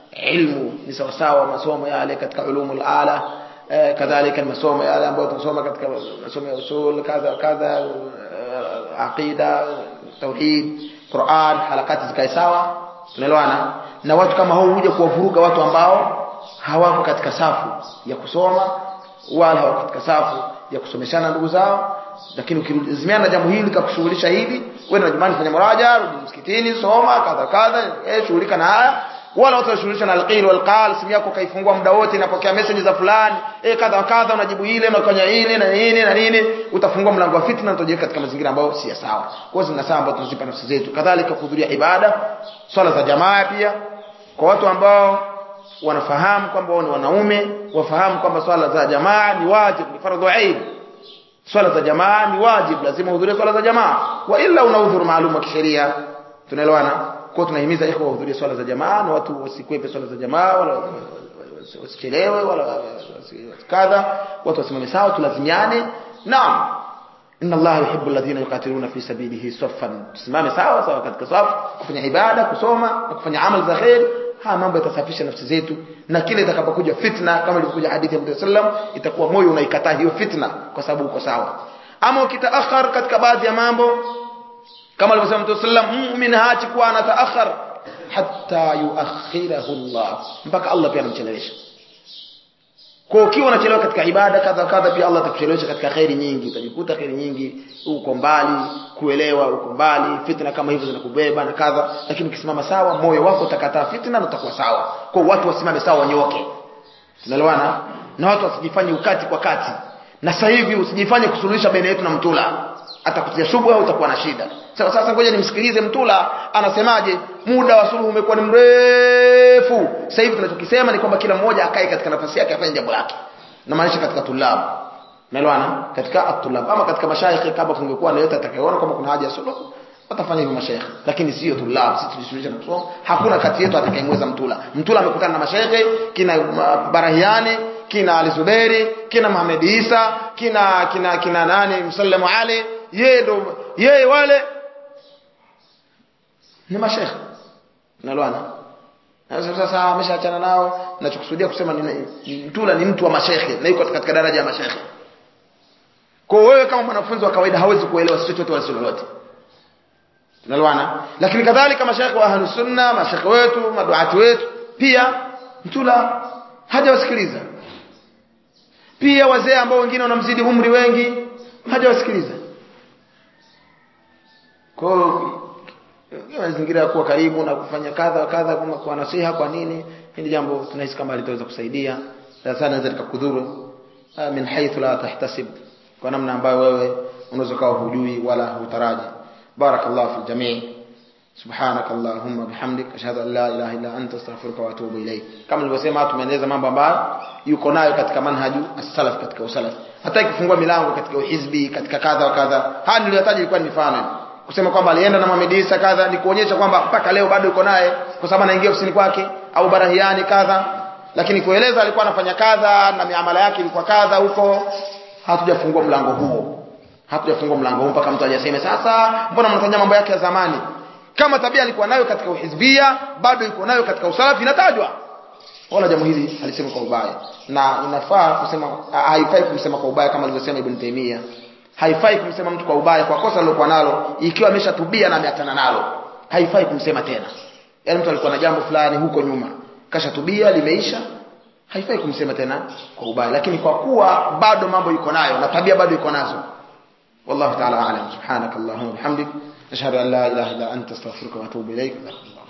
ilmu ni sawasawa masomo yale katika ulumul ala eh, kadhalika masomo yale ambayo tunasoma katika masomo ya usul kadha kadha eh, aqida tauhid Qur'an harakati zikae sawa tunaelewana na watu kama hao huja kuwavuruga watu ambao hawako katika safu ya kusoma wala hawako katika safu ya kusomeshana ndugu zao lakini ukilazimiana na jambo hili likakushughulisha hivi wewe na jumani fanya muraja rudi msikitini soma kadha kadha eh shughulika na haya wala watu washughulisha na alqil wal qal simu yako kaifungua muda wote inapokea message za fulani eh kadha kadha unajibu ile unafanya ile na nini na nini utafungua mlango wa fitna na utajiweka katika mazingira ambayo si sawa kwa hiyo zina sawa ambazo tunazipa nafsi zetu kadhalika kuhudhuria ibada swala za jamaa pia kwa watu ambao wanafahamu kwamba wao ni wanaume wafahamu kwamba swala za jamaa ni wajibu ni fardhu ain swala za jamaa ni wajibu lazima uhudhurie swala za jamaa wa illa una udhuru maalum wa kisheria tunaelewana kwa tunahimiza ikhwa wahudhurie swala za jamaa na watu wasikwepe swala za jamaa wala wasichelewe wala kadha watu wasimame sawa tulazimiane naam inna allaha yuhibbu alladhina yuqatiluna fi sabilihi saffan tusimame sawa sawa katika safu kufanya ibada kusoma na kufanya amali za khair haya mambo yatasafisha nafsi zetu na kile itakapokuja fitna kama ilivyokuja hadithi ya Mtume sallam itakuwa moyo unaikataa hiyo fitna kwa sababu uko sawa ama ukitaakhar katika baadhi ya mambo kama alivyosema Mtume sallam muumini haachi kuwa anataakhar hatta yuakhirahu Allah mpaka Allah pia anamchelewesha kwa ukiwa unachelewa katika ibada kadha kadha pia Allah atakuchelewesha katika khairi nyingi utajikuta khairi nyingi uko mbali kuelewa uko mbali fitna kama hizo zinakubeba na kadha lakini ukisimama sawa moyo wako utakataa fitna na utakuwa sawa kwa watu wasimame sawa wanyoke tunaelewana na watu wasijifanye ukati kwa kati na sasa hivi usijifanye kusuluhisha baina yetu na mtula atakutia shubha utakuwa na shida sasa sasa ngoja nimsikilize mtula anasemaje muda wa suluhu umekuwa ni mrefu sasa hivi tunachokisema ni kwamba kila mmoja akae katika nafasi yake afanye jambo lake na maanisha katika tulab naelewana katika atulab ama katika mashaikh kama kungekuwa na yote atakayeona kama kuna haja ya suluhu watafanya hivyo mashaikh lakini sio tulab sisi tulisuluhisha na kusoma hakuna kati yetu atakayemweza mtula mtula amekutana na mashaikh kina uh, barahiani kina Ali Zuberi kina Muhammad Isa kina kina kina nani Msallamu Ali yeye ndo yeye wale ni mashaikh nalwana sasa sasa ameshaachana nao nachokusudia kusema ni mtula ni mtu wa mashaikh na yuko katika daraja ya mashaikh kwa wewe kama mwanafunzi wa kawaida hawezi kuelewa chochote wala lolote nalwana lakini kadhalika mashaikh wa ahlus sunna mashaikh wetu maduati wetu pia mtula hajawasikiliza pia wazee ambao wengine wanamzidi umri wengi hajawasikiliza kwa hiyo mazingira ya kuwa karibu na kufanya kadha kadha kama kwa nasiha kwa nini hili jambo tunahisi kama litaweza kusaidia sasa naweza likakudhuru min haythu la tahtasib kwa namna ambayo wewe unaweza kuwa hujui wala hutaraji barakallahu fil jamii سبحانك اللهم بحمدك اشهد ان لا اله الا انت استغفرك واتوب اليك kama nilivyosema tumeeleza mambo ambayo yuko nayo katika manhaju as-salaf katika usalaf hata ikifungua milango katika uhizbi katika kadha wa kadha haya niliyotaja ilikuwa ni mifano kusema kwamba alienda na Muhammad Isa kadha ni kuonyesha kwamba mpaka leo bado yuko naye kwa sababu anaingia ofisini kwake au barahiani kadha lakini kueleza alikuwa anafanya kadha na miamala yake ilikuwa kadha huko hatujafungua mlango huo hatujafungua mlango huo mpaka mtu ajaseme sasa mbona mnafanya mambo yake ya zamani kama tabia alikuwa nayo katika uhizbia bado yuko nayo katika usalafi inatajwa wala jambo hili alisema kwa ubaya na inafaa kusema haifai kumsema kwa ubaya kama alivyosema Ibn Taymiyyah haifai kumsema mtu kwa ubaya kwa kosa alilokuwa nalo ikiwa ameshatubia na ameachana nalo haifai kumsema tena yaani mtu alikuwa na jambo fulani huko nyuma kashatubia limeisha haifai kumsema tena kwa ubaya lakini kwa kuwa bado mambo yuko nayo na tabia bado yuko nazo wallahu ta'ala a'lam subhanakallahumma wa bihamdik ashhadu an la ilaha illa anta astaghfiruka wa atubu ilaik